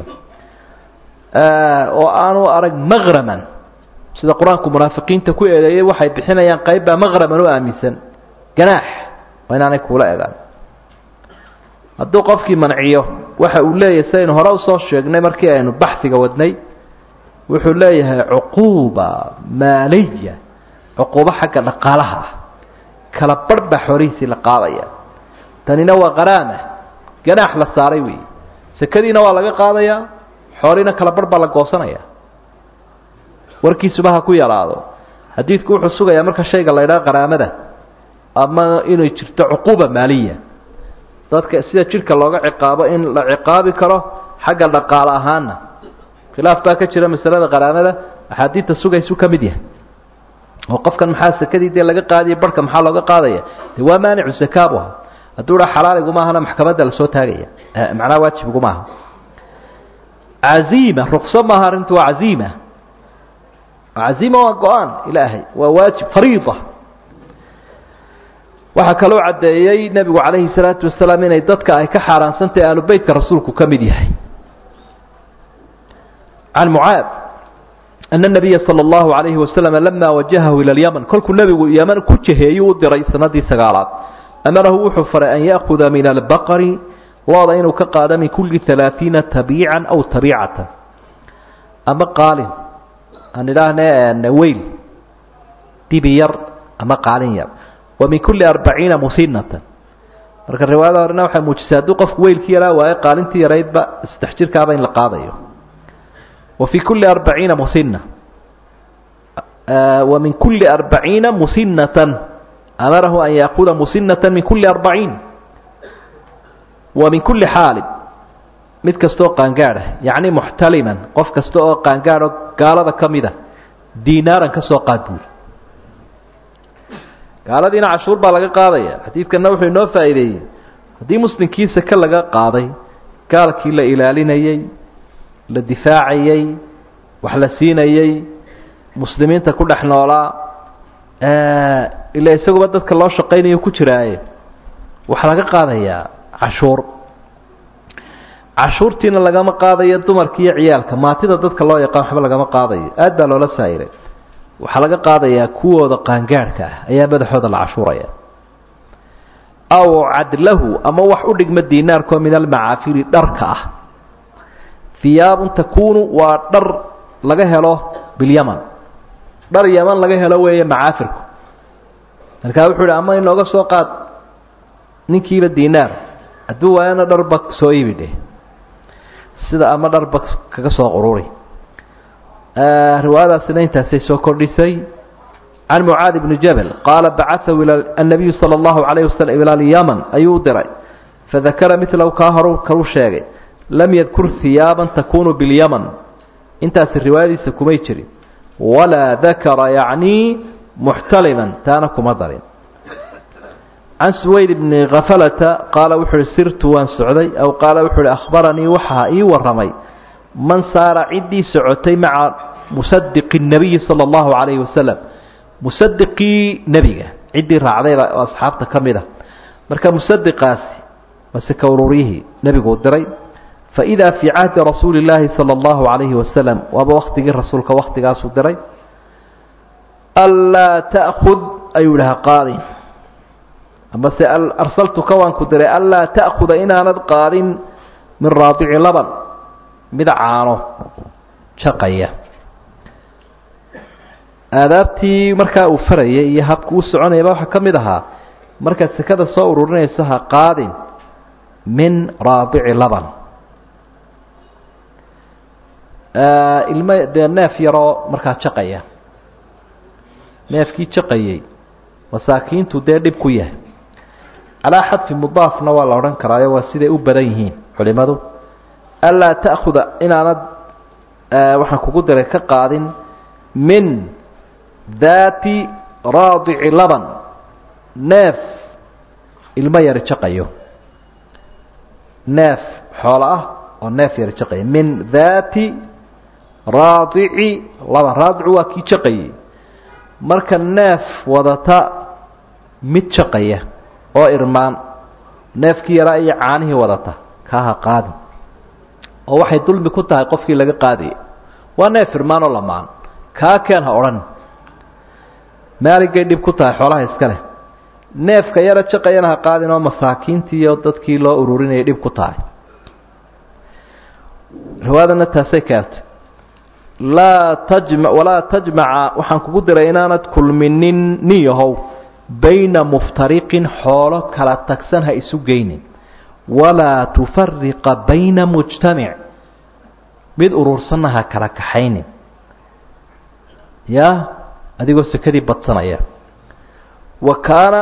oo aanu arag maqraman sida qur-aanku munaafiqiinta ku eedeeyey waxay bixinayaan qaybbaa maqraman u aaminsan ganaax waa inaanay kuula egaan hadduu qofkii manciyo waxa uu leeyahay sidaynu hore usoo sheegnay markii aynu baxiga wadnay wuxuu leeyahay cuquuba maaliya cuquubo xagga dhaqaalaha ah kala barh baa xoolihiisii la qaadaya tanina waa qaraama ganaax la saaray weeye sekadiina waa laga qaadayaa xoolihiina kala barh baa la goosanaya warkiisuba ha ku yaraado xadiidku wuxuu sugayaa marka shayga la ydhaha qaraamada ama inay jirto cuquuba maaliya dadka sida jidhka looga ciqaabo in la ciqaabi karo xagga dhaqaale ahaana khilaaf baa ka jira masalada qaraamada axaadiidta sugaysu ka mid yahay oo qofkan maxaa sekadii dee laga qaadaya barhka maxaa looga qaadaya de waa maanicu sakaabu aha hadduu dha xalaaliguma ahana maxkamadda lasoo taagaya macnaha waajibiguma aha caziima rukso maaha arrintu waa caziima caziima waa go-aan ilaahay waa waajib fariida waxaa kaloo caddeeyey nebigu calayhi salaatu wasalaam inay dadka ay ka xaaraansantahay ahlu beytka rasuulku ka mid yahay can mucaad ana nabiya sala allahu calayhi wasalam lama wajahahu ila lyaman kolkuu nebigu yaman ku jaheeyuu u diray sanadii sagaalaad amarahu wuxuu faray an yaakuda min albaqari looda inuu ka qaado min kulli halaaiina tabiican aw tabiicatan ama qaalin aan idhaahne weyl dibi yar ama qaalin yar wa min kulli arbaciina musinatan marka riwaayada horena waxay muujisay hadduu qofku weylkii yaraa waayo qaalintii yaraydba saddex jirkaaba in la qaadayo wa fii kulli arbaciina musina wa min kulli arbaciina musinatan amarahu an yaakuda musinatan min kulli arbaciin wa min kulli xaalib mid kastaoo qaangaadh ah yacni muxtaliman qof kasta oo qaangaadho gaalada ka mid a diinaaran ka soo qaad buuri gaaladiina cashuur baa laga qaadaya xadiidkanna wuxuu inoo faa'iideeyey haddii muslimkii seke laga qaaday gaalkii la ilaalinayey la difaacayey wax la siinayey muslimiinta ku dhex noolaa ila isaguba dadka loo shaqaynayo ku jiraaye waxaa laga qaadayaa cashuur cashuurtiina lagama qaadayo dumarka iyo ciyaalka maatida dadka loo yaqaan waxba lagama qaadayo aad baa loola saa'iray waxaa laga qaadayaa kuwooda qaangaadhka ah ayaa madaxooda la cashuuraya aw cadlahu ama wax u dhigma diinaarkoo min almacaafiri dharka ah hiyaabun takuunu waa dhar laga helo bilyaman dhar yaman laga helo weeye macaafirku markaa wuxuu ihi ama inooga soo qaad ninkiiba diinaar hadduu waayana dharba soo iibi dheh sida ama dharba kaga soo qururi riwaayadaasina intaasay soo kordhisay can mucaadi bni jabal qaala bacaahu ila annabiyu sala allahu calayhi wasalam ila alyaman ayuu u diray fadakara milahu kaa horu kalu sheegay lam yadkur hiyaaban takunu bilyaman intaasi riwaayadiisa kumay jirin walaa dakara yacnii muxtaliman taana kuma darin can suwayd bni khafalata qaala wuxuu uhi sirtu waan socday aw qaala wuxuu uhi akhbaranii waxaa ii warramay man saara ciddii socotay maca musadiqi الnabiyi salى اllahu calayhi wasalam musadiqii nebiga ciddii raacdayba oo asxaabta ka mid a marka musadiqaasi waa sika ururyihii nebigu u diray faidaa fii cahdi rasuuli اllaahi salى اllahu calayhi wasalam waaba waktigii rasuulka waktigaasuu diray anlaa ta'kud ayuu idhaha qaadin amase arsaltuka waan ku diray anlaa ta'kuda inaanad qaadin min raadici laban mid caano jaqaya aadaabtii markaa uu farayay iyo habku u soconayaba waxaa ka mid ahaa markaad sekada soo ururinayso ha qaadin min raadici laban ilmo dee neef yaroo markaa jaqaya neefkii jaqayay masaakiintu dee dhib ku yahay calaa xadfi mudaafna waa la odhan karaayo waa siday u badan yihiin culimadu anlaa ta'khuda inaanad waxaan kugu diray ka qaadin min daati raadici laban neef ilmo yari jaqayo neef xoolo ah oo neef yari jaqaya min daati raadici laban raadicu waa kii jaqayay marka neef wadata mid jaqaya oo irmaan neefkii yaraa iyo caanihii wadata kaaha qaadin oo waxay dulmi ku tahay qofkii laga qaadayay waa neef irmaan oo lamaan kaa keen ha odhan maaligay dhib ku tahay xoolaha iska leh neefka yara jaqayana ha qaadin oo masaakiintii iyo dadkii loo ururinayay dhib ku tahay riwaayadana taasay keentay laa tajma walaa tajmaca waxaan kugu diray inaanad kulminin nin yahow bayna muftariqin xoolo kala tagsan ha isu geynin walaa tufariqa bayna mujtamic mid urursanna ha kala kaxaynin ya adigoo sekadii badsanaya wa kaana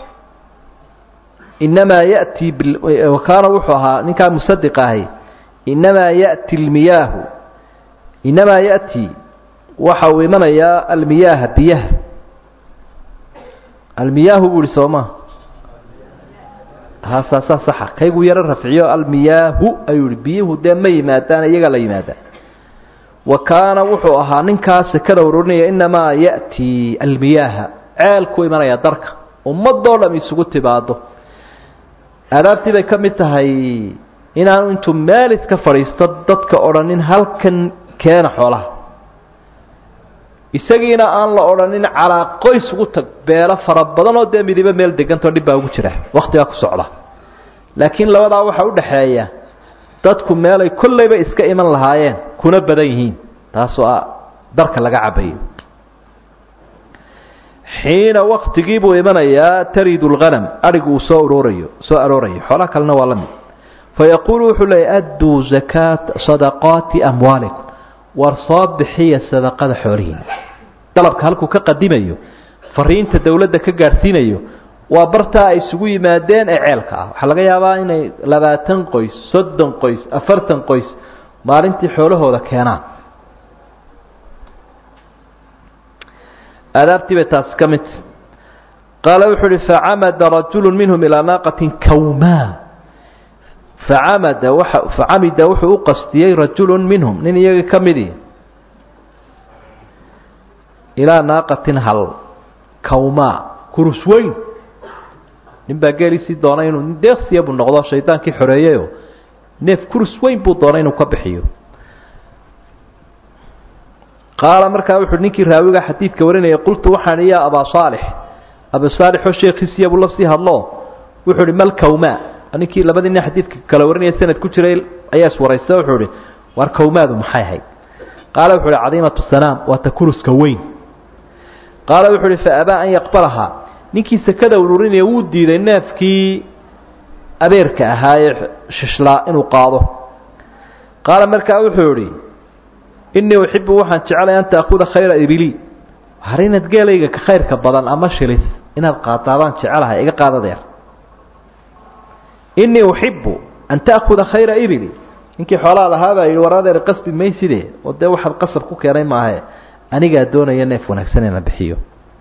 inamaa yati wa kaana wuxuu ahaa ninkaa musadiq ahay inamaa ya'ti almiyaahu inamaa ya'ti waxa uu imanayaa almiyaaha biyaha almiyaahu buu ihi sooma hasaasaa saxa kayguu yaro rafciyo almiyaahu ayuu ihi biyuhu dee ma yimaadaan iyagaa la yimaadaan wa kaana wuxuu ahaa ninkaa sekada ururinaya inamaa ya'ti almiyaaha ceelku imanaya darka ummadoo dham isugu timaado aadaabtii bay ka mid tahay inaanu intuu meel iska fadhiisto dadka odhanin halkan keena xoolaha isagiina aan la odhanin calaa qoys ugu tag beelo fara badan oo dee midibo meel degantao dhib baa ugu jira waktigaa ku socda laakiin labadaa waxaa udhaxeeya dadku meelay kollayba iska iman lahaayeen kuna badan yihiin taasoo ah darka laga cabayo xiina waktigii buu imanayaa taridu lghanam adhigu uu soo uroorayo soo aroorayo xoolaha kalena waa la mid fayaquulu wuxuu leeyay adduu zakaat sadaqaati amwaalikum war soo bixiya sadaqada xoolihiina dalabka halkuu ka qadimayo fariinta dowladda ka gaadhsiinayo waa bartaa ay isugu yimaadeen ee ceelka ah waxaa laga yaabaa inay labaatan qoys soddon qoys afartan qoys maalintii xoolahooda keenaan aadaabtii bay taasi ka midta qaala wuxuu uhi facamada rajulu minhum ilaa naaqatin kawmaa facamada waxa facamida wuxuu u qastiyey rajulu minhum nin iyagii ka midii ilaa naaqatin hal kawmaa kurus weyn nin baa geelisii doonay inuu nin deeqsiya buu noqdo shaydaankii xoreeyeyo neef kurus weyn buu doonay inuu ka bixiyo qaala markaa wuxuu ninkii raawiga xadiidka warinayay qultu waxaan ya abaa saalix abi saalixoo sheekhiisiya buu la sii hadlo wuxuu ihi mal kawmaa ninkii labadii nin xadiidka kala warinaya sanad ku jiray ayaa iswaraysta wuxuu ihi war kawmaadu maxay ahayd qaala wuxu uhi cadiimatu sanaam waa ta kuruska weyn qaala wuxu uhi fa abaa an yaqbalahaa ninkii sekada ururinaya wuu diiday neefkii abeerka ahaa ee shishlaa inuu qaado qaala markaa wuxuu idhi innii uxibu waxaan jecelay an taakuda khayra ibili har inaad geelayga ka khayrka badan ama shilis inaad qaadaadaan jecelahay iga qaadadeer innii uxibu an ta'kuda khayra ibili ninkii xoolaha lahaabaa yidhi war adeer qasbi mayside oo dee waxaad qasab ku keenay maahe anigaa doonaya neef wanaagsan inaan bixiyo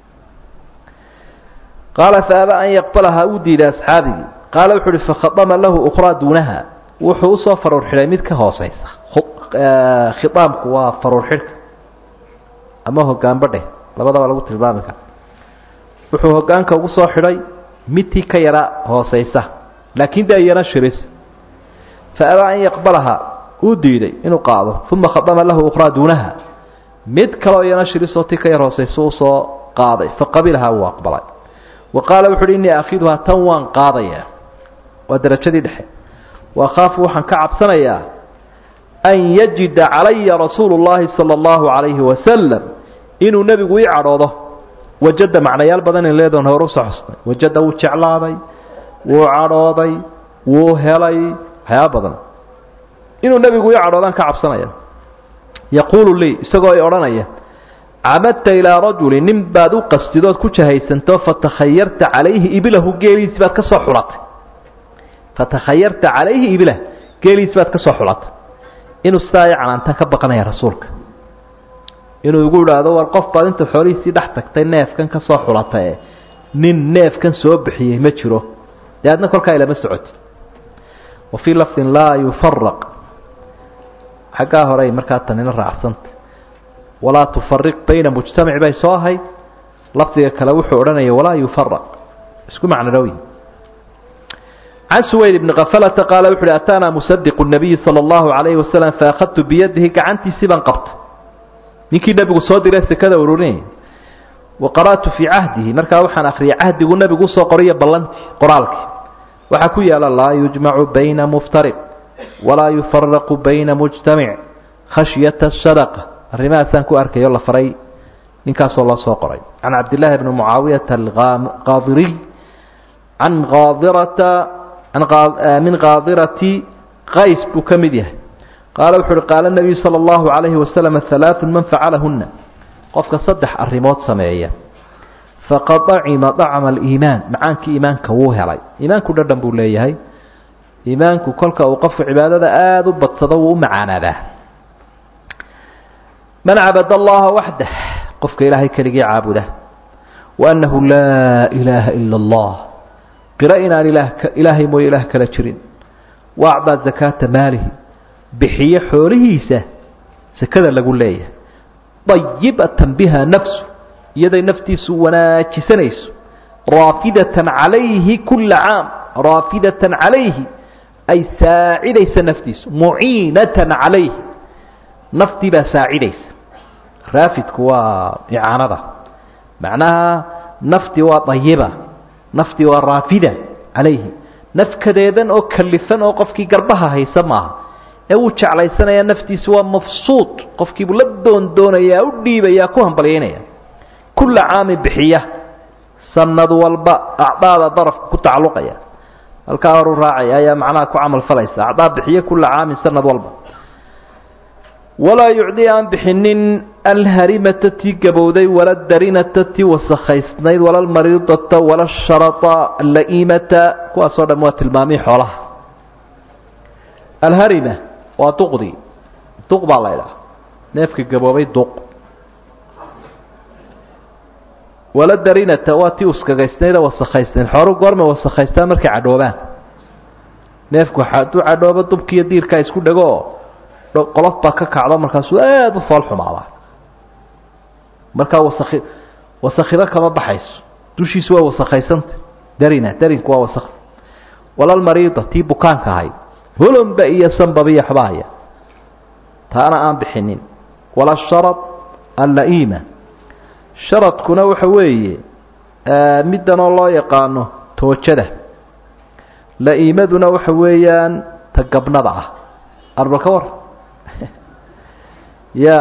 qaala fa abaa an yaqbalahaa uu diiday asxaabigii qaala wuxu uhi fakhadama lahu ukhraa duunaha wuxuu usoo faruur xidhay mid ka hooseysa khiaamku waa faruur xidhka ama hogaanbadheh labadaba lagu tilmaami kara wuxuu hogaanka ugu soo xidhay midtii ka yara hooseysa laakiin dee iyana shiris fa abaa an yaqbalaha uu diiday inuu qaado uma khadama lahu ukhraa duunaha mid kaleo iyana shirisoo ti ka yar hooseysa usoo qaaday faqabilahaa wuu aqbalay wa qaala wuxu uhi innii akiiduhaa tan waan qaadayaa waa darajadii dhexe wakhaafu waxaan ka cabsanayaa an yajida calaya rasuulu llahi sala allahu calayhi wasalam inuu nebigu ii cadhoodo wajada macnayaal badan in leedoon hore usoo xusnay wajada wuu jeclaaday wuu cadhooday wuu helay waxyaaba badan inuu nebigu ii cadhoodaan ka cabsanaya yaquulu lii isagoo i odhanaya camadta ilaa rajuli nin baad u qastidood ku jahaysanto fatakhayarta calayhi ibilahu geeliisi baad ka soo xulatay fatakhayarta calayhi ibilah geeliisi baad ka soo xulatay inuu sidaa i canaantaan ka baqanaya rasuulka inuu igu idhaahdo war qof baad inta xoolihiisii dhex tagtay neefkan ka soo xulatay e nin neefkan soo bixiyey ma jiro dee adna kolkaa ilama socoti wa fii lafdin laa yufaraq xaggaa horey markaa tanina raacsanta walaa tufariq bayna mujtamaci bay soo ahayd lafdiga kale wuxuu odhanaya walaa yufaraq isku macnadhowyi can suwayd bni kafalata qaala wuxu uhi ataanaa musadiqu nabiyi sala allahu calayhi wasalam faakhadtu biyadihi gacantiisii baan qabtay ninkii nebigu soo diray sekada ururinayay wa qara'tu fii cahdihi markaa waxaan akhriyay cahdigu nebigu usoo qoriyo ballantii qoraalkii waxaa ku yaala laa yujmacu bayna muftariq walaa yufaraqu bayna mujtamic khashyata sadaqa arrimahaasaan ku arkayo la faray ninkaasoo loo soo qoray can cabdillaahi bni mucaawiyata alqaadiriy can qaadirata min qaadirati qays buu ka mid yahay qaala wuxu uhi qaala nebiyu sala allahu calayhi wasalam halaaثun man facalahunna qofka saddex arrimood sameeya faqad acima dacma aliimaan macaankii iimaanka wuu helay iimaanku dhadhan buu leeyahay iimaanku kolka uu qofka cibaadada aada u badsado wuu u macaanaadaa man cabad allaha waxdah qofka ilaahay keligii caabuda wa annahu laa ilaaha ila allah qiro inaan ilaahay mooye ilaah kala jirin wa acdaa zakaata maalihi bixiyo xoolihiisa sakada lagu leeyahay dayibatan biha nafsu iyaday naftiisu wanaajisanayso raafidatan calayhi kula caam raafidatan calayhi ay saacidaysa naftiisu muciinatan calayhi naftii baa saacidaysa raafidku waa icaanada macnaha naftii waa dayiba naftii waa raafida calayhi nafkadeedan oo kalifan oo qofkii garbaha haysa maaha ee wuu jeclaysanayaa naftiisu waa mafsuud qofkiibuu la doondoonayaa u dhiibayaa ku hambalyaynaya kulla caami bixiya sanad walba acdaada darafka ku tacalluqaya halkaa horu raacaya ayaa macnaha ku camal falaysa acdaa bixiya kulla caamin sanad walba walaa yucdi aan bixinin alharimata tii gabowday wala darinata tii wasakhaysnayd wala almariidata wala asharata alla'iimata kuwaasoo dham waa tilmaamihii xoolaha alharima waa duqdii duq baa la ydhaha neefka gaboobay duq wala darinata waa tii uskagaysnayd oo wasakhaysnayd xooru goormay wasakhaystaan markay cadhoobaan neefku hadduu cadhoobo dubkiiyo diirkaa isku dhego oo qolof baa ka kacdo markaasuu aada u fool xumaadaa markaa wasaki wasakhiro kama baxayso dushiisu waa wasakhaysanta darina darinku waa wasakda walalmariida tii bukaanka ahayd holomba iyo sanbabiyo xabahaya taana aan bixinin wala sharad alla'iima sharadkuna waxa weeye middanoo loo yaqaano toojada la-iimaduna waxa weeyaan ta gabnada ah arba ka war ya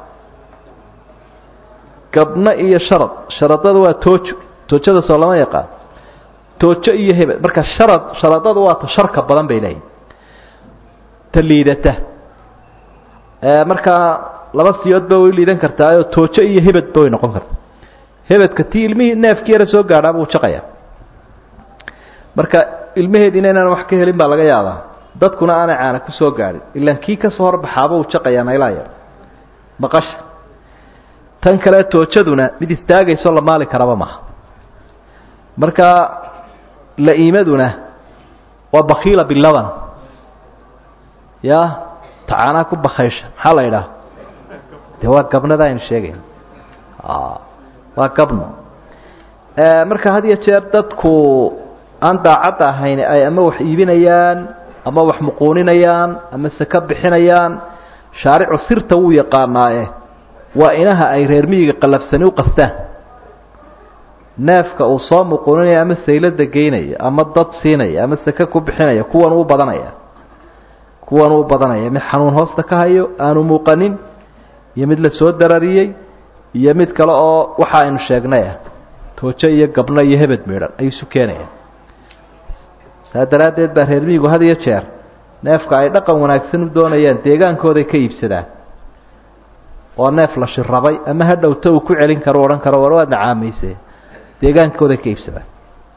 gabno iyo sharad sharadada waa toojo toojada soo lama yaqaan toojo iyo hebel marka sharad sharadada waa ta sharka badan bay leeyihin ta liidata markaa laba siyoodba way liidan kartaayoo toojo iyo hebedba way noqon karta hebedka tii ilmihii neefkii yara soo gaadhaa buu jaqaya marka ilmaheediina inaan wax ka helin baa laga yaabaa dadkuna aanay caana ku soo gaadhin ilaan kii kasoo horbaxaaba uu jaqayaa naylaa yar maqasha tan kale toojaduna mid istaagayso la maali karaba maaha marka la-iimaduna waa bakiila bilaban ya tacaanaa ku bakaysha maxaa la idhaha de waa gabnada aynu sheegayna waa gabno marka had iyo jeer dadku aan daacadda ahayn ay ama wax iibinayaan ama wax muquuninayaan ama saka bixinayaan shaaricu sirta wuu yaqaanaaye waa inaha ay reer miyiga qalafsani u qastaan neefka uu soo muquuninaya ama saylada geynaya ama dad siinaya ama sake ku bixinaya kuwan uu badanaya kuwan uu badanaya mid xanuun hoosta ka hayo aanu muuqanin iyo mid la soo darariyey iyo mid kale oo waxa aynu sheegnay ah toojo iyo gabno iyo hebed miidhan ayuu isu keenaya saa daraaddeed baa reer miyigu had iyo jeer neefka ay dhaqan wanaagsan u doonayaan deegaankooday ka iibsadaan oo neef la shirabay ama ha dhowto uu ku celin karo odhan karo war waad nacaamayse deegaankooday ka iibsadaan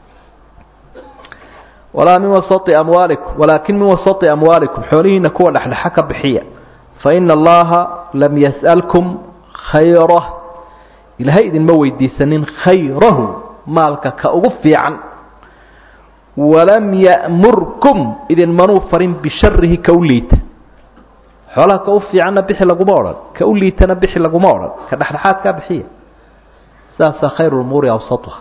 walaa min wasai amwaalikum walaakin min wasati amwaalikum xoolihiina kuwa dhexdhexa ka bixiya fa ina allaha lam yas'alkum khayrah ilaahay idinma weydiisanin khayrahu maalka ka ugu fiican walam ya'murkum idinmanuu farin bisharihi ka u liita xoolaha ka u fiicanna bixi laguma odhan ka u liitana bixi laguma odhan ka dhexdhexaadkaa bixiya sidaasaa khayru lumuuri awsatuha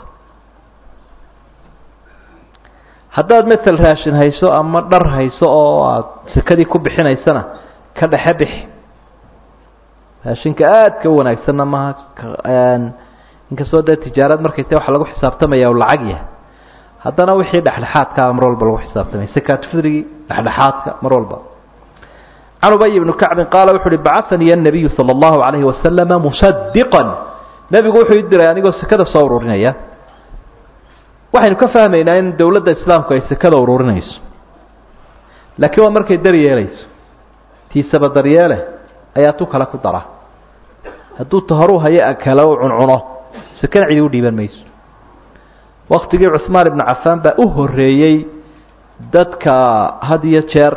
haddaad matel raashin hayso ama dhar hayso oo aada sekadii ku bixinaysana ka dhexe bixi raashinka aadka u wanaagsanna maha inkastoo dee tijaarad markay ta waxa lagu xisaabtamaya u lacag yahay haddana wixii dhexdhexaadkaa mar walba lagu xisaabtamay sakaatufidrigii dhexdhexaadka mar walba can ubay ibnu kacbin qaala wuxu uhi bacanii annabiyu sala allahu calayhi wasalama musadiqan nebigu wuxuu i diray anigoo sekada soo ururinaya waxaynu ka fahmaynaa in dowladda islaamku ay sekada ururinayso laakiin waa markay daryeelayso tiisaba daryeele ayaa tu kale ku dara hadduu tahoruu hayo kale u cuncuno sekana cidi u dhiiban mayso waktigii cuhmaan ibnu cafaan baa u horeeyey dadka had iyo jeer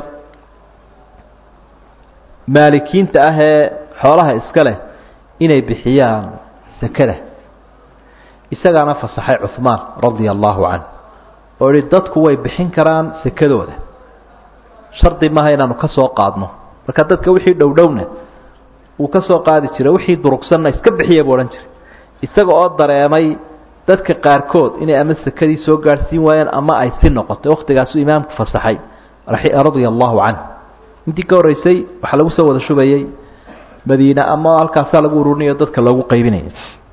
maalikiinta ah ee xoolaha iska leh inay bixiyaan sekada isagaana fasaxay cuhmaan radia allahu canh oo ihi dadku way bixin karaan sekadooda shardi maaha inaanu ka soo qaadno marka dadka wixii dhowdhowna uu ka soo qaadi jiray wixii durugsanna iska bixiya buu odhan jiray isaga oo dareemay dadka qaarkood inay ama sekadii soo gaadhsiin waayeen ama ay si noqotay wakhtigaasuu imaamku fasaxay radia allahu canh intii ka horreysay waxaa lagu soo wada shubayey madiine ama halkaasaa lagu ururinayo dadka loogu qaybinaya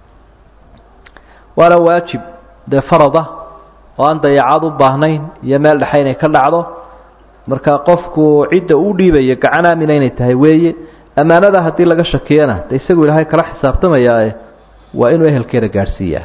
waana waajib dee farada oo aan dayacaad u baahnayn iyo meel dhexe inay ka dhacdo marka qofku cidda uu dhiibayo gacan aamina inay tahay weeye ammaanada haddii laga shakiyana de isagu ilaahay kala xisaabtamayaae waa inuu ehelkeeda gaadhsiiyaa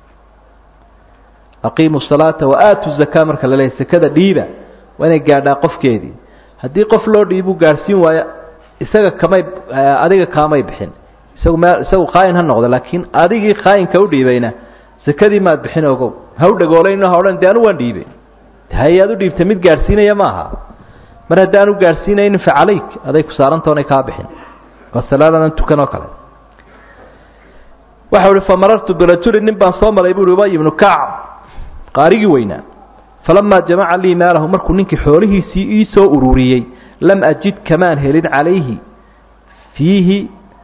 aqiimu salaata wa aatu zakaa marka la leeyahy sekada dhiiba waa inay gaadhaa qofkeedii haddii qof loo dhiibuu gaadhsiin waayo isaga kamay adiga kaamay bixin isagu meel isagu khaayin ha noqdo laakiin adigii khaayinka u dhiibayna sekadii maad bixin ogow ha u dhagoolayno ha odhan de anu waan dhiibay hayaad u dhiibtay mid gaadhsiinaya maaha mar haddaanu gaadhsiinaynin fa calayk aday ku saarantaonay kaa bixin waa salaadanan tukan oo kale waxa uhi famarartu birajulin nin baan soo maray buuhi ubay ibnu kacb qaarigii weynaa falamaa jamaca lii maalahu markuu ninkii xoolihiisii ii soo ururiyey lam ajid kamaan helin calayhi fiihi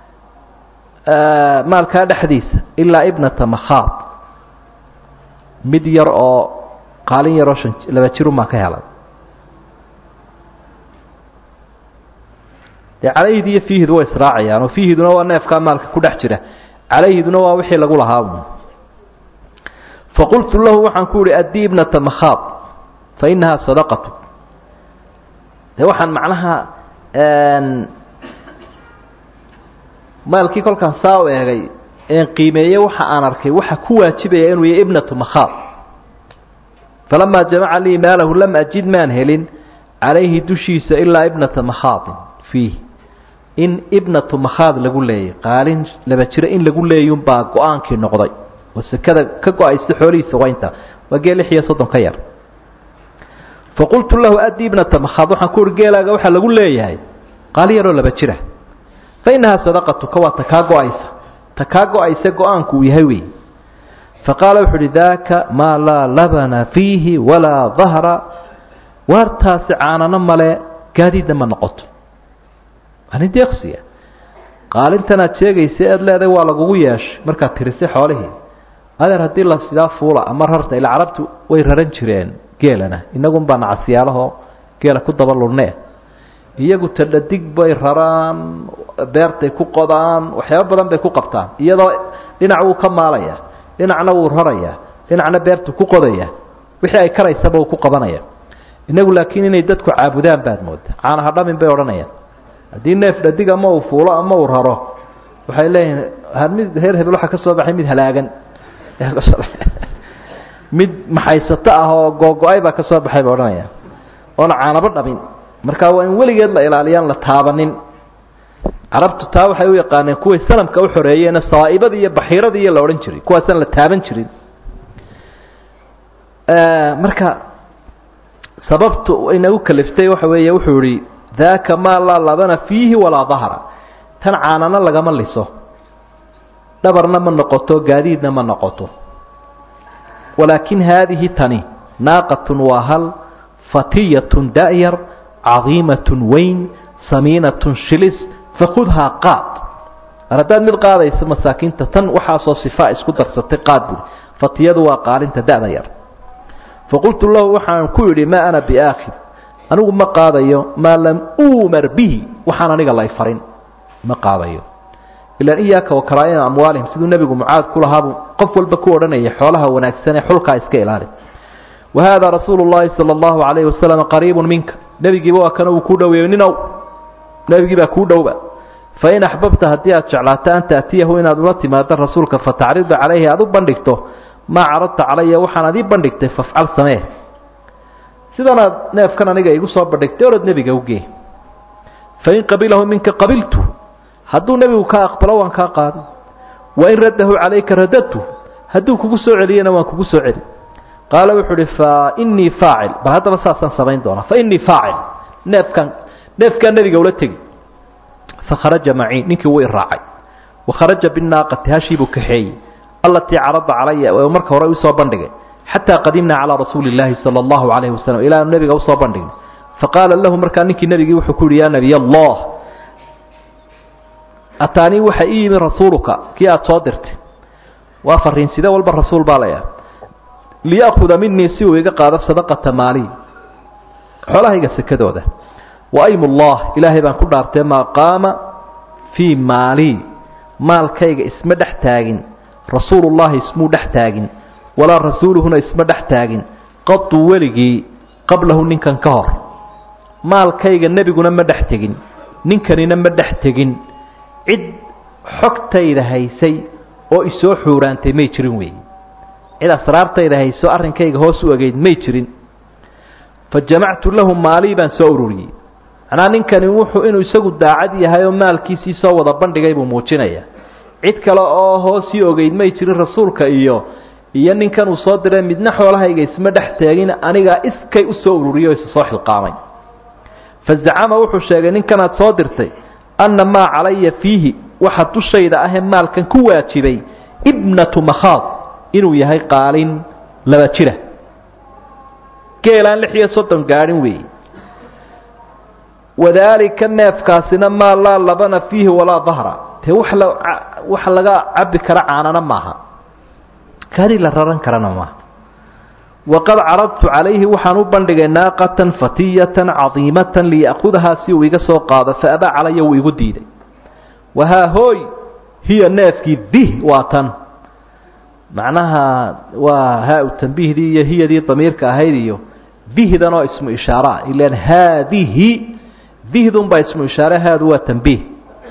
maalkaa dhexdiisa ilaa ibnata makhaab mid yar oo qaalin yaroo shan laba jirumaa ka helay dee calayhid iyo fiihidu way israacayaan oo fiihiduna waa neefkaa maalka ku dhex jira calayhiduna waa wixii lagu lahaa faqultu lahu waxaan ku uhi addii ibnata makhaab fa inahaa sadaqatu de waxaan macnaha maalkii kolkaan saa u eegay een qiimeeye waxa aan arkay waxa ku waajibaya inuu yahay ibnatu makhaad falamaa jamaca lii maalahu lam ajid maan helin calayhi dushiisa ilaa ibnata makhaadin fiih in ibnatu makhaad lagu leeyay qaalin laba jiro in lagu leeyunbaa go-aankii noqday oo sekada ka go-aysa xoolihiisa waa intaa waa geel lix iyo soddon ka yar faqultu lahu addi ibnata makhaad waxaan ku uhi geelaaga waxaa lagu leeyahay qaali yaroo laba jira fa innahaa sadaqatuka waa ta kaa go-aysa ta kaa go-aysa go-aanku uu yahay wey faqaala wuxu uhi daaka maa laa labana fiihi walaa dahra waartaasi caanano male gaadiidna ma noqoto anin deeqsiya qaalintanaad sheegaysa ead leedahay waa lagugu yeeshay markaad tirisay xoolihii adeer haddii la sidaa fuula ama rarta ila carabtu way raran jireen geelana inagun baa nacasiyaalahoo geela ku daba lulnee iyagu tadhadig bay raraan beertay ku qodaan waxyaaba badan bay ku qabtaan iyadoo dhinac wuu ka maalaya dhinacna wuu raraya dhinacna beertu ku qodaya wixii ay karaysaba uu ku qabanaya inagu laakiin inay dadku caabudaan baad mooda caanaha dhamin bay odhanayaan haddii neef dhadig ama uu fuulo ama uu raro waxay leeyihin mid reer hebel waxaa ka soo baxay mid halaagan mid maxaysato ah oo googo-ay baa ka soo baxay ba odhanaya oona caanabo dhamin marka waa in weligeed la ilaaliyaan la taabanin carabtu taa waxay u yaqaaneen kuway sanamka u xoreeyeene sawaa'ibadii iyo baxiiradii iyo la odhan jiray kuwaasaan la taaban jirin marka sababtu inagu kaliftay waxa weeye wuxuu ihi daaka maa laa labana fiihi walaa dahra tan caanana lagama liso dhabarna ma noqoto gaadiidna ma noqoto walaakin haadihi tani naaqatun waa hal fatiyatun da'yar cadiimatun weyn samiinatun shilis fakudhaa qaad ar haddaad mid qaadayso masaakiinta tan waxaasoo sifaa isku darsatay qaad buuri fatiyadu waa qaalinta da'da yar faqultu lahu waxaan ku idhi maa ana biaakhid anigu ma qaadayo maa lam uumar bihi waxaan aniga lay farin ma qaadayo ilan iyaaka wa karaa'ina amwaalihim siduu nebigu mucaad ku lahaabuu qof walba ku odhanaya xoolaha wanaagsan ee xulkaa iska ilaali wa haada rasuulu llahi sala allahu calayhi wasalam qariibun minka nebigiiba waa kana uu kuu dhoweeyo ninow nebigii baa kuu dhowba fain axbabta haddii aad jeclaato an taatiyahu inaad ula timaado rasuulka fatacrida calayhi aad u bandhigto maa caradta calaya waxaanaad ii bandhigtay fafcal samee sidanaad neefkan aniga igu soo bandhigtay orod nebiga ugee fain qabilahu minka qabiltu hadduu nebigu kaa aqbalo waan kaa qaaday wain raddahu calayka radadtu hadduu kugu soo celiyana waan kugu soo celi qaala wuxuu uhi fa inii faacil bal haddaba saasaan samayn doonaa fa inii faacil neefkan neefkaa nebiga ula tegi fakharaja macii ninkii wuu iraacay wakharaja binaaqati hashiibuu kaxeeyey allatii carada calaya ee marka hore usoo bandhigay xataa qadimnaa calaa rasuuli illaahi sala allahu calayhi wasalam ilaa aanu nebiga usoo bandhignay faqaala lahu markaa ninkii nebigii wuxuu ku yihi yaa nebiy allah ataanii waxa ii yimi rasuuluka kii aada soo dirtay waa fariinside walba rasuul baa layahay liya'khuda minii si uu iga qaado sadaqata maali xoolahayga sekadooda wa aymullah ilaahay baan ku dhaartee maa qaama fii maalii maalkayga isma dhex taagin rasuulullahi ismuu dhex taagin walaa rasuuluhuna isma dhex taagin qaduu weligii qablahu ninkan ka hor maalkayga nebiguna ma dhex tegin ninkanina ma dhex tegin cid xogtayda haysay oo isoo xuuraantay may jirin weeye cid asraartayda hayso arrinkayga hoos u egeyd may jirin fa jamactu lahu maalii baan soo ururiyey macnaa ninkani wuxuu inuu isagu daacad yahay oo maalkiisii soo wada bandhigay buu muujinaya cid kale oo hoosii ogeyd may jirin rasuulka iyo iyo ninkan uu soo diray midna xoolahayga isma dhex taagin anigaa iskay u soo ururiyey oo isa soo xilqaamay fa zacama wuxuu sheegay ninkanaad soo dirtay anna maa calaya fiihi waxa dushayda ahee maalkan ku waajibay ibnatu makhaad inuu yahay qaalin laba jira geelaan lix iyo soddon gaadhin weeye wadaalika neefkaasina maa laa labana fiihi walaa dahra dee wax la wax laga cabbi kara caanana maaha kari la raran karana maaha waqad caradtu calayhi waxaan u bandhigay naaqatan fatiyatan cadiimatan liya'khudahaa si uu iga soo qaado fa abaa calaya wuu igu diiday wahaa hooy hiya neefkii dih waa tan macnaha waa haa-u tambiihdii iyo hiyadii damiirka ahayd iyo dihdan oo ismu ishaaraa ilan haadihi dihdunbaa ismu ishaare haadu waa tambiih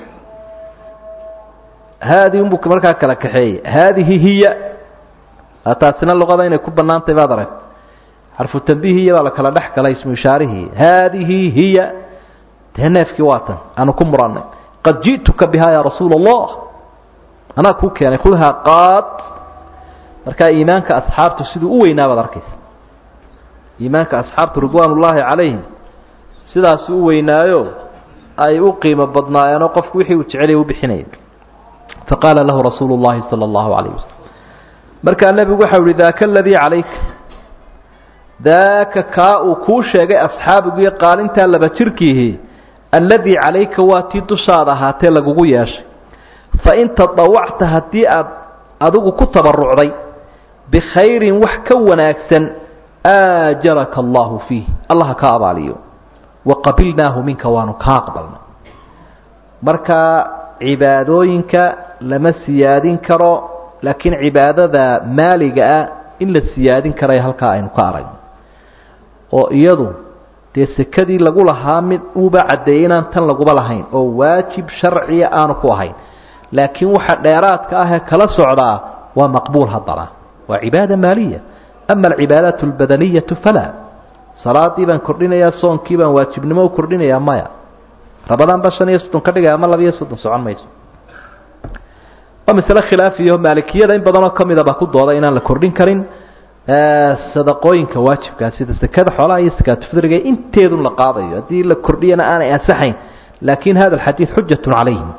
haadii unbuu markaa kala kaxeeyey haadihi hiya taasina luqada inay ku bannaantay baad arag xarfu tambiihiya baa la kala dhex galay ismu ishaarihii haadihi hiya dee neefkii waa tan aanu ku murannay qad ji'tuka bihaa yaa rasuula allah anaa kuu keenay khudhaa qaad markaa iimaanka asxaabtu siduu u weynaa baad arkaysa iimaanka asxaabtu ridwaan ullaahi calayhim sidaasu u weynaayo ay u qiimo badnaayeenoo qofku wixii uu jecelay u bixinayay faqaala lahu rasuulu llahi sala allahu calayh wasalam markaa nebigu waxau ihi daaka aladii calayka daaka kaa uu kuu sheegay asxaabigiiyo qaalintaa laba jirkiihi alladii calayka waa tii dushaada ahaatee lagugu yeeshay fain tadawacta haddii aad adigu ku tabarucday bikhayrin wax ka wanaagsan aajaraka allahu fiih allaha ka abaaliyo waqabilnaahu minka waanu kaa aqbalnay marka cibaadooyinka lama siyaadin karo laakiin cibaadada maaliga ah in la siyaadin karayo halkaa aynu ka aragno oo iyadu dee sekadii lagu lahaa mid uuba caddeeyey inaan tan laguba lahayn oo waajib sharciya aanu ku ahayn laakiin waxa dheeraadka ah ee kala socdaa waa maqbuul haddana waa cibaada maaliya ama alcibaadaat albadaniyatu falaa salaadii baan kordhinayaa soonkii baan waajibnimo u kordhinayaa maya rabadaan ba shan iyo soddon ka dhigaya ama laba iyo soddon socon mayso waa masale khilaafiyo maalikiyada in badanoo ka mida baa ku dooda inaan la kordhin karin sadaqooyinka waajibkaa sida sekada xoolaha iyo sakaatufidriga inteedun la qaadayo haddii la kordhiyana aanay ansaxayn laakin hada alxadiid xujatu calayhim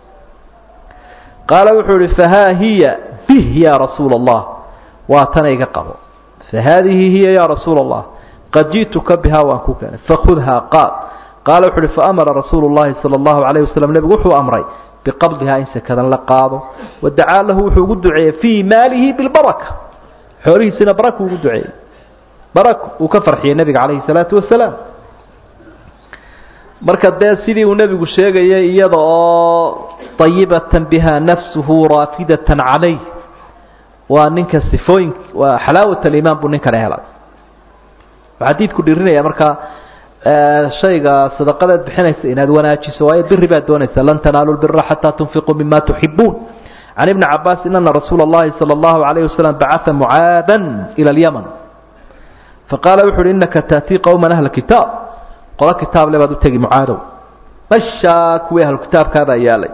qaala wuxuu ihi fahaa hiya bih ya rasuula allah waa tana iga qabo fahaadihi hiya ya rasuula allah qad ji'tuka bihaa waan ku keenay fakhudhaa qaad qaala wuxu uhi faamara rasuulu llahi sala allahu calayh wasalam nebigu wuxuu amray biqabdihaa in sekadan la qaado wadacaa lahu wuxuu ugu duceeyey fii maalihi bilbaraka xoolihiisina baraka ugu duceeyey barak uu ka farxiyey nebiga calayhi salaatu wasalaam marka dee sidii uu nebigu sheegayay iyada oo ayibatan biha nafsuhu raafidatan calayh waa ninka sifooyin waa xalaawat alimaan buu ninkana helay xadiidku dhirinaya markaa shayga sadaqadaad bixinaysa inaad wanaajiso waayo biri baad doonaysa lan tanaalu lbira xataa tunfiquu mima tuxibuun can ibni cabaasin ana rasuula اllahi salى اllahu alayh wasalam bacaa mucaada ila اlyaman faqaala wuxu uhi inaka taatii qowman ahla kitaab qolo kitaab le baad u tegi mucaadow mashaa kuwii ahlu kitaabkaabaa yaalay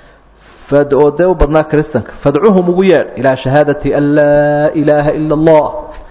oo dee u badnaa kristanka fadcuhum ugu yeedh ilaa shahaadati an laa ilaaha ila اllah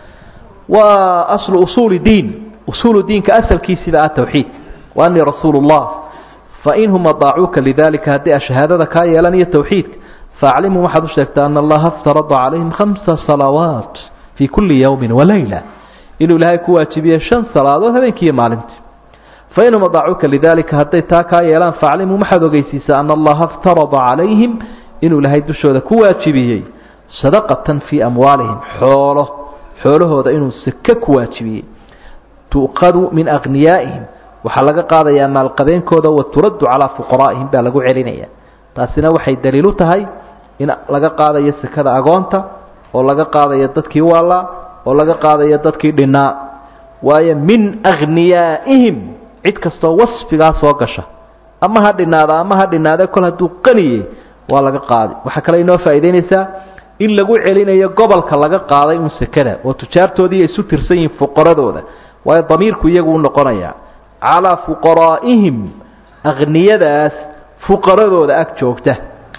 waa aslu usuuli diin usuulu diinka asalkiisiba ah tawxiid wa anii rasuulu اllah fainhum adaacuuka lidalika haddii a shahaadada kaa yeelanayo tawxiidka faaclimhum waxaad u sheegtaa ana allaha aftarada calayhim khamsa salawaat fii kulli yowmin walayla inuu ilaahay ku waajibiyey shan salaadood habeenkiiyo maalintii fainhum adaacuuka lidalika hadday taa kaa yeelaan faaclimhum waxaad ogeysiisaa ana allaha aftarada calayhim inuu ilaahay dushooda ku waajibiyey sadaqatan fii amwaalihim xoolo xoolahooda inuu seke ku waajibiyey tu'qadu min akhniyaa'ihim waxaa laga qaadayaa maalqabeenkooda wa turaddu calaa fuqaraa'ihim baa lagu celinaya taasina waxay daliil u tahay in laga qaadayo sekada agoonta oo laga qaadayo dadkii waallaa oo laga qaadayo dadkii dhinnaa waayo min akhniyaa'ihim cid kastoo wasfigaa soo gasha ama ha dhinaada ama ha dhinaade kol hadduu qaniyey waa laga qaaday waxaa kale inoo faa'idaynaysaa in lagu celinayo gobolka laga qaaday un sekada oo tujaartoodii ay isu tirsan yihiin fuqaradooda waayo damiirku iyagu u noqonayaa calaa fuqaraa'ihim akhniyadaas fuqaradooda ag joogta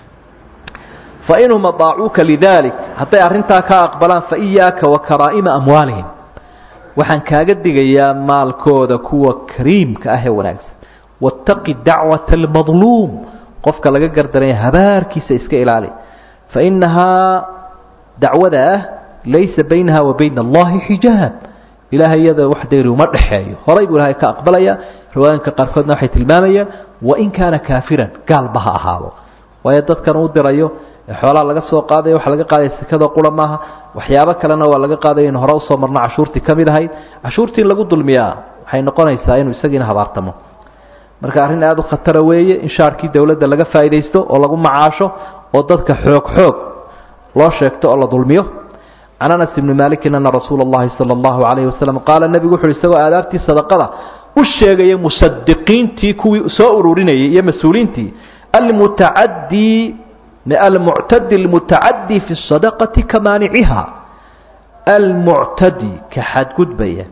fa inhum adaacuuka lidalik hadday arrintaa ka aqbalaan fa iyaaka wa karaa'ima amwaalihim waxaan kaaga digayaa maalkooda kuwa kariimka ah ee wanaagsan waataqi dacwata almadluum qofka laga gardaranya habaarkiisa iska ilaali fa innahaa dacwada ah laysa baynaha wa bayna allahi xijaab ilaahay iyada wax dayri uma dhexeeyo horay buu ilahay ka aqbalaya riwaayinka qaarkoodna waxay tilmaamayaan wain kaana kaafiran gaalba ha ahaado waayo dadkan uu dirayo xoolaha laga soo qaadaya waxa laga qaadaya sekada qura maaha waxyaabo kalena waa laga qaadaya in hore usoo marno cashuurtii ka mid ahayd cashuurtii in lagu dulmiyaa waxay noqonaysaa inuu isagiina habaartamo marka arrin aada u khatara weeye in shaarkii dowladda laga faa'iidaysto oo lagu macaasho oo dadka xoog xoog loo sheegto oo la dulmiyo can anas ibni malikin ana rasuula اllahi salى اllahu alayh wasalam qaala nebigu wuxu uhi isagoo aadaabtii sadaqada u sheegaya musadiqiintii kuwii soo ururinayay iyo mas-uuliintii almutacadii almuctadi almutacadii fi الsadaqati ka maaniciha almuctadi ka xadgudbaya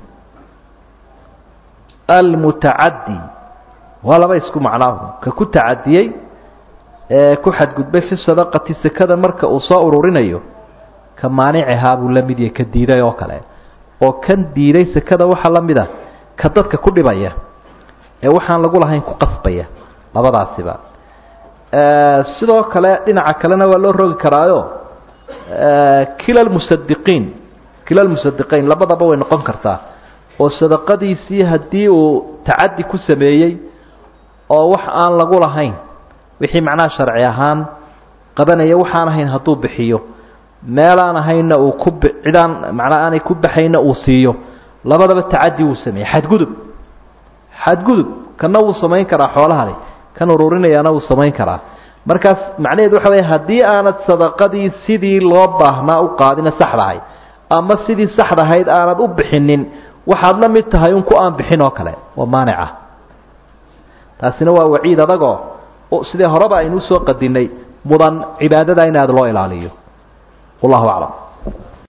almutacadi waa laba isku macnaahu ka ku tacadiyey ee ku xadgudbay fi sadaqati sekada marka uu soo ururinayo ka maanicihaa buu la mid yahay ka diiday oo kale oo kan diiday sekada waxaa la mid a ka dadka ku dhibaya ee waxaan lagu lahayn ku qasbaya labadaasiba sidoo kale dhinaca kalena waa loo rogi karaayo kila lmusadiqiin kila lmusadiqiin labadaba way noqon kartaa oo sadaqadiisii haddii uu tacadi ku sameeyey oo wax aan lagu lahayn wixii macnaha sharci ahaan qabanaya waxaan ahayn hadduu bixiyo meelaan ahaynna uu ku cidaan macnaa aanay ku baxayna uu siiyo labadaba tacadi wuu sameeyey xadgudub xadgudub kana wuu samayn karaa xoolahani kan ururinayana wuu samayn karaa markaas macnaheedu waxa weya haddii aanad sadaqadii sidii loo baahnaa u qaadina saxdahay ama sidii saxdahayd aanad u bixinin waxaad la mid tahay un ku aan bixin oo kale waa maanica taasina waa waciid adagoo sidee horeba aynu usoo qadinay mudan cibaadada in aada loo ilaaliyo wallahu aclam